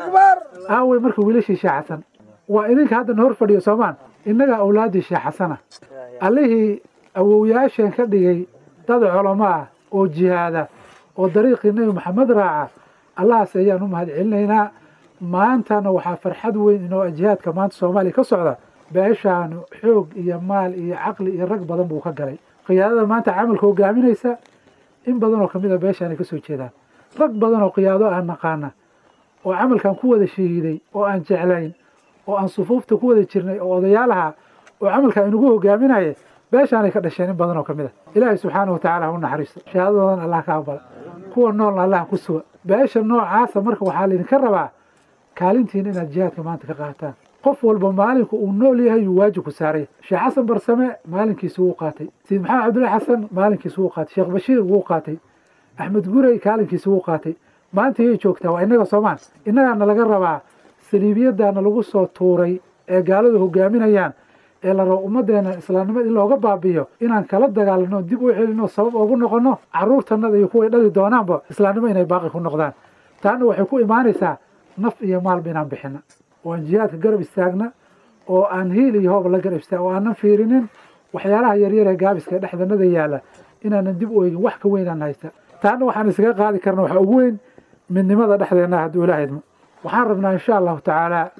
aawey marka wiilashii sheekh xasan waa idinka haddana hor fadhiyo soomaan innagaa awlaaddii sheekh xasana allihii awowyaasheen ka dhigay dad culamo ah oo jihaada oo dariiqii nebi maxamed raaca allahaas ayaan u mahad celinaynaa maantana waxaa farxad weyn inoo jihaadka maanta soomaaliya ka socda beeshaanu xoog iyo maal iyo caqli iyo rag badan buu ka galay qiyaadada maanta camalka hogaaminaysa in badan oo kamid a beeshaan ay ka soo jeedaan rag badan oo qiyaado aan naqaana oo camalkan ku wada shahiiday oo aan jeclayn oo aan sufuufta ku wada jirnay oo odayaalaha oo camalka inagu hogaaminaya beeshaanay ka dhasheen in badan oo ka mid a ilaahay subxaana wa tacala ha u naxariisto shahaadadoodan allah ka aqbala kuwa noolna allah ku suga beesha noocaasa marka waxaa laydinka rabaa kaalintiina inaad jihaadka maanta ka qaataan qof walba maalinku uu nool yahay yuu waajib ku saaray sheekh xasan barsame maalinkiisi wuu qaatay sayid maxamed cabdullahi xasan maalinkiisi wuu qaatay sheekh bashiir wuu qaatay axmed gurey kaalinkiisi wuu qaatay maanta yay joogtaa waa innaga soomaan innagaana laga rabaa saliibiyadaana lagu soo tuuray ee gaaladu hogaaminayaan ee la rabo ummaddeena islaamnimada in looga baabiyo inaan kala dagaalano dib u celino sabab ugu noqono carruurtanada iyo kuway dhali doonaanba islaamnimo inay baaqi ku noqdaan taana waxay ku imaanaysaa naf iyo maalba inaan bixina oo aan jihaadka garab istaagna oo aan hiil iyo hoob la garab istaag oo aanan fiirinin waxyaalaha yaryar ee gaabiska ee dhexdanada yaalla inaanan dib u eegin wax ka weynaan haysta taana waxaan isaga qaadi karna waxaa ugu weyn midnimada dhexdeenna hadduu ilaaha idmo waxaan rabnaa insha allahu tacaala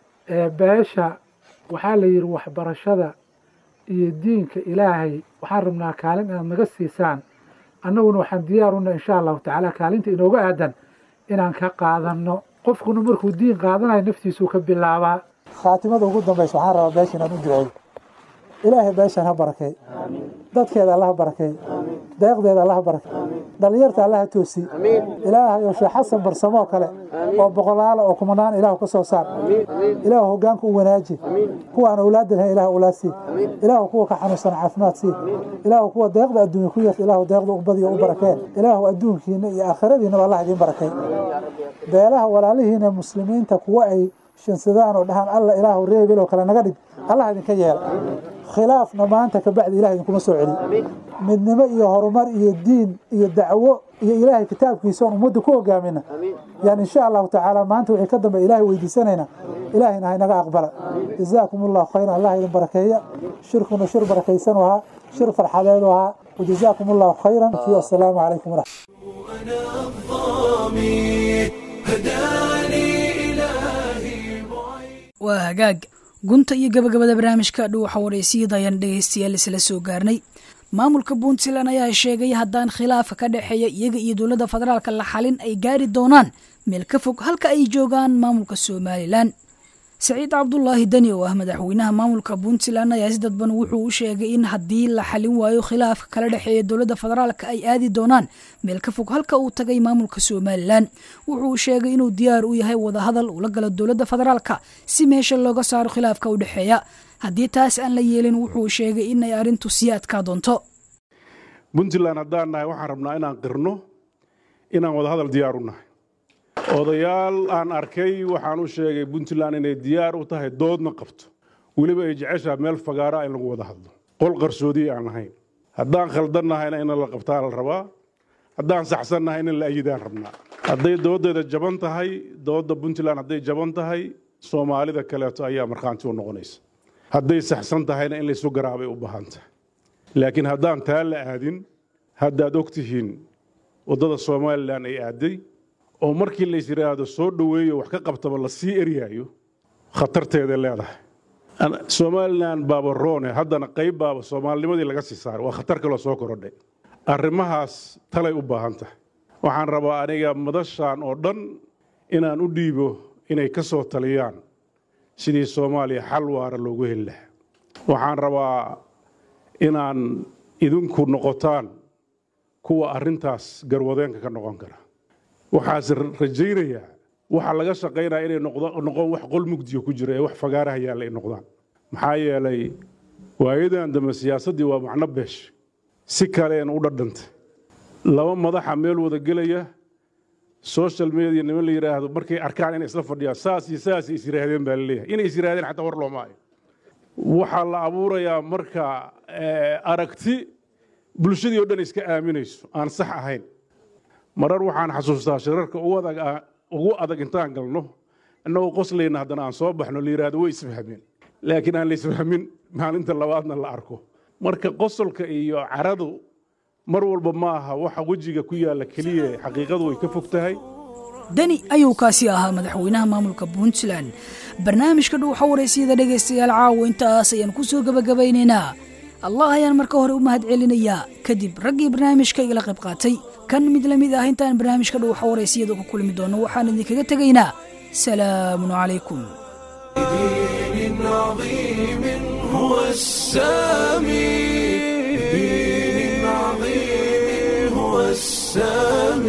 beesha waxaa la yidhi waxbarashada iyo diinka ilaahay waxaan rabnaa kaalin inaad naga siisaan annaguna waxaan diyaaruna insha allahu tacaala kaalinta inooga aadan inaan ka qaadanno qofkuna markuu diin qaadanayo naftiisuu ka bilaabaa khaatimada ugu dambaysa waxaan rabaa beesha inaan u duceeyo ilaahay beeshan ha barakay dadkeeda allaha barakay deeqdeeda allaha barakay dhallinyarta allaha toosi ilaahay oo sheekh xasan barsamoo kale oo boqolaala oo kumanaan ilaah ka soo saar ilaah hoggaanka u wanaaji kuwa aan awlaadda lahayn ilaah awlaad sii ilaah kuwa ka xanuunsan caafimaad sii ilaah kuwa deeqda adduunya ku yarta ilaah deeqda u badiyo u barakeen ilaah adduunkiina iyo aakhiradiinaba allah idiin barakay beelaha walaalihiina muslimiinta kuwa ay shansadaan oo dhahaan alla ilaahu reebel oo kale naga dhig allah idinka yeela khilaafna maanta kabacdi ilaah idinkuma soo celi midnimo iyo horumar iyo diin iyo dacwo iyo ilaahay kitaabkiisa oon ummadda ku hogaamina yani insha allahu tacaala maanta wixii ka dambe ilaahay weydiisanayna ilaahayna ha inaga aqbala jazaakum allahu khayran allah idin barakeeya shirkuna shir barakaysan u ahaa shir farxadeed u ahaa wajazaakum allahu khayran wasalaamu calaykum waraxmat waa hagaag gunta iyo gabagabada barnaamijka dhuuxa wareysiyada ayaan dhegaystayaal isla soo gaarnay maamulka puntland ayaa sheegay haddaan khilaafka ka dhexeeya iyaga iyo dowladda federaalka la xalin ay gaari doonaan meel ka fog halka ay joogaan maamulka somalilan saciid cabdulaahi deni oo ah madaxweynaha maamulka puntland ayaa si dadban wuxuu u sheegay in haddii la xalin waayo khilaafka kala dhexeeya dowladda federaalka ay aadi doonaan meel ka fog halka uu tagay maamulka somalilan wuxuu sheegay inuu diyaar u yahay wadahadal ula galo dowladda federaalka si meesha looga saaro khilaafka u dhexeeya haddii taas aan la yeelin wuxuu sheegay in ay arrintu sii adkaa doonto puntland haddaan nahay waxaan rabnaa inaan qirno inaan wadahadal diyaar u nahay odayaal aan arkay waxaan u sheegay puntland inay diyaar u tahay doodna qabto weliba ay jeceshaa meel fagaara in lagu wada hadlo qol qarsoodiya aan ahayn haddaan khaldan nahayna in la qabtaa la rabaa haddaan saxsan nahayna in la ayidaan rabnaa hadday doodeeda jaban tahay doodda puntland hadday jaban tahay soomaalida kaleeto ayaa markhaanti u noqonaysa hadday saxsan tahayna in laysu garaabay u baahan tahay laakiin haddaan taa la aadin haddaad og tihiin waddada somalilan ay aaday oo markii lays yidhaahdo soo dhoweeyo wax ka qabtaba la sii eryaayo khatarteeday leedahay somalilan baaba roone haddana qayb baaba soomaalinimadii laga sii saaray waa khatar kaloo soo korodhay arrimahaas talay u baahan tahay waxaan rabaa aniga madashaan oo dhan inaan u dhiibo inay ka soo taliyaan sidii soomaaliya xal waara loogu heli lahaa waxaan rabaa inaan idinku noqotaan kuwa arrintaas garwadeenka ka noqon kara waxaase rajaynayaa waxa laga shaqaynaya inay noqon wax qol mugdiyo ku jira ee wax fagaaraha yaalla ay noqdaan maxaa yeelay waayadan dambe siyaasaddii waa macno beesh si kaleen u dhadhantay laba madaxa meel wada gelaya social media niman la yidhaahdo markay arkaan inay isla fadhiyaan saas iyo saas is yidhaahdeen baa laleeyahay inay is yidhahdeen xataa war looma hayo waxaa la abuurayaa marka aragti bulshadii oo dhan iska aaminayso aan sax ahayn marar waxaan xasuustaa shirarka ugu adag intaan galno innagoo qoslayna haddana aan soo baxno la yidhaahdo way isfahmeen laakiin aan la isfahmin maalinta labaadna la arko marka qosolka iyo caradu mar walba ma aha waxa wejiga ku yaalla keliya xaqiiqadu way ka fog tahay deni ayuu kaasi ahaa madaxweynaha maamulka puntland barnaamijka dhuuxa waraysiyada dhegaystayaal caawa intaas ayaan ku soo gebagabaynaynaa allah ayaan marka hore u mahad celinayaa kadib raggii barnaamijka igala qayb qaatay kan mid la mid ah intaan barnaamijka dhuuxa waraysiyada ku kulmi doono waxaan idinkaga tegaynaa salaamun calaykum دين عظيم هو السامي دين عظيم هو السامي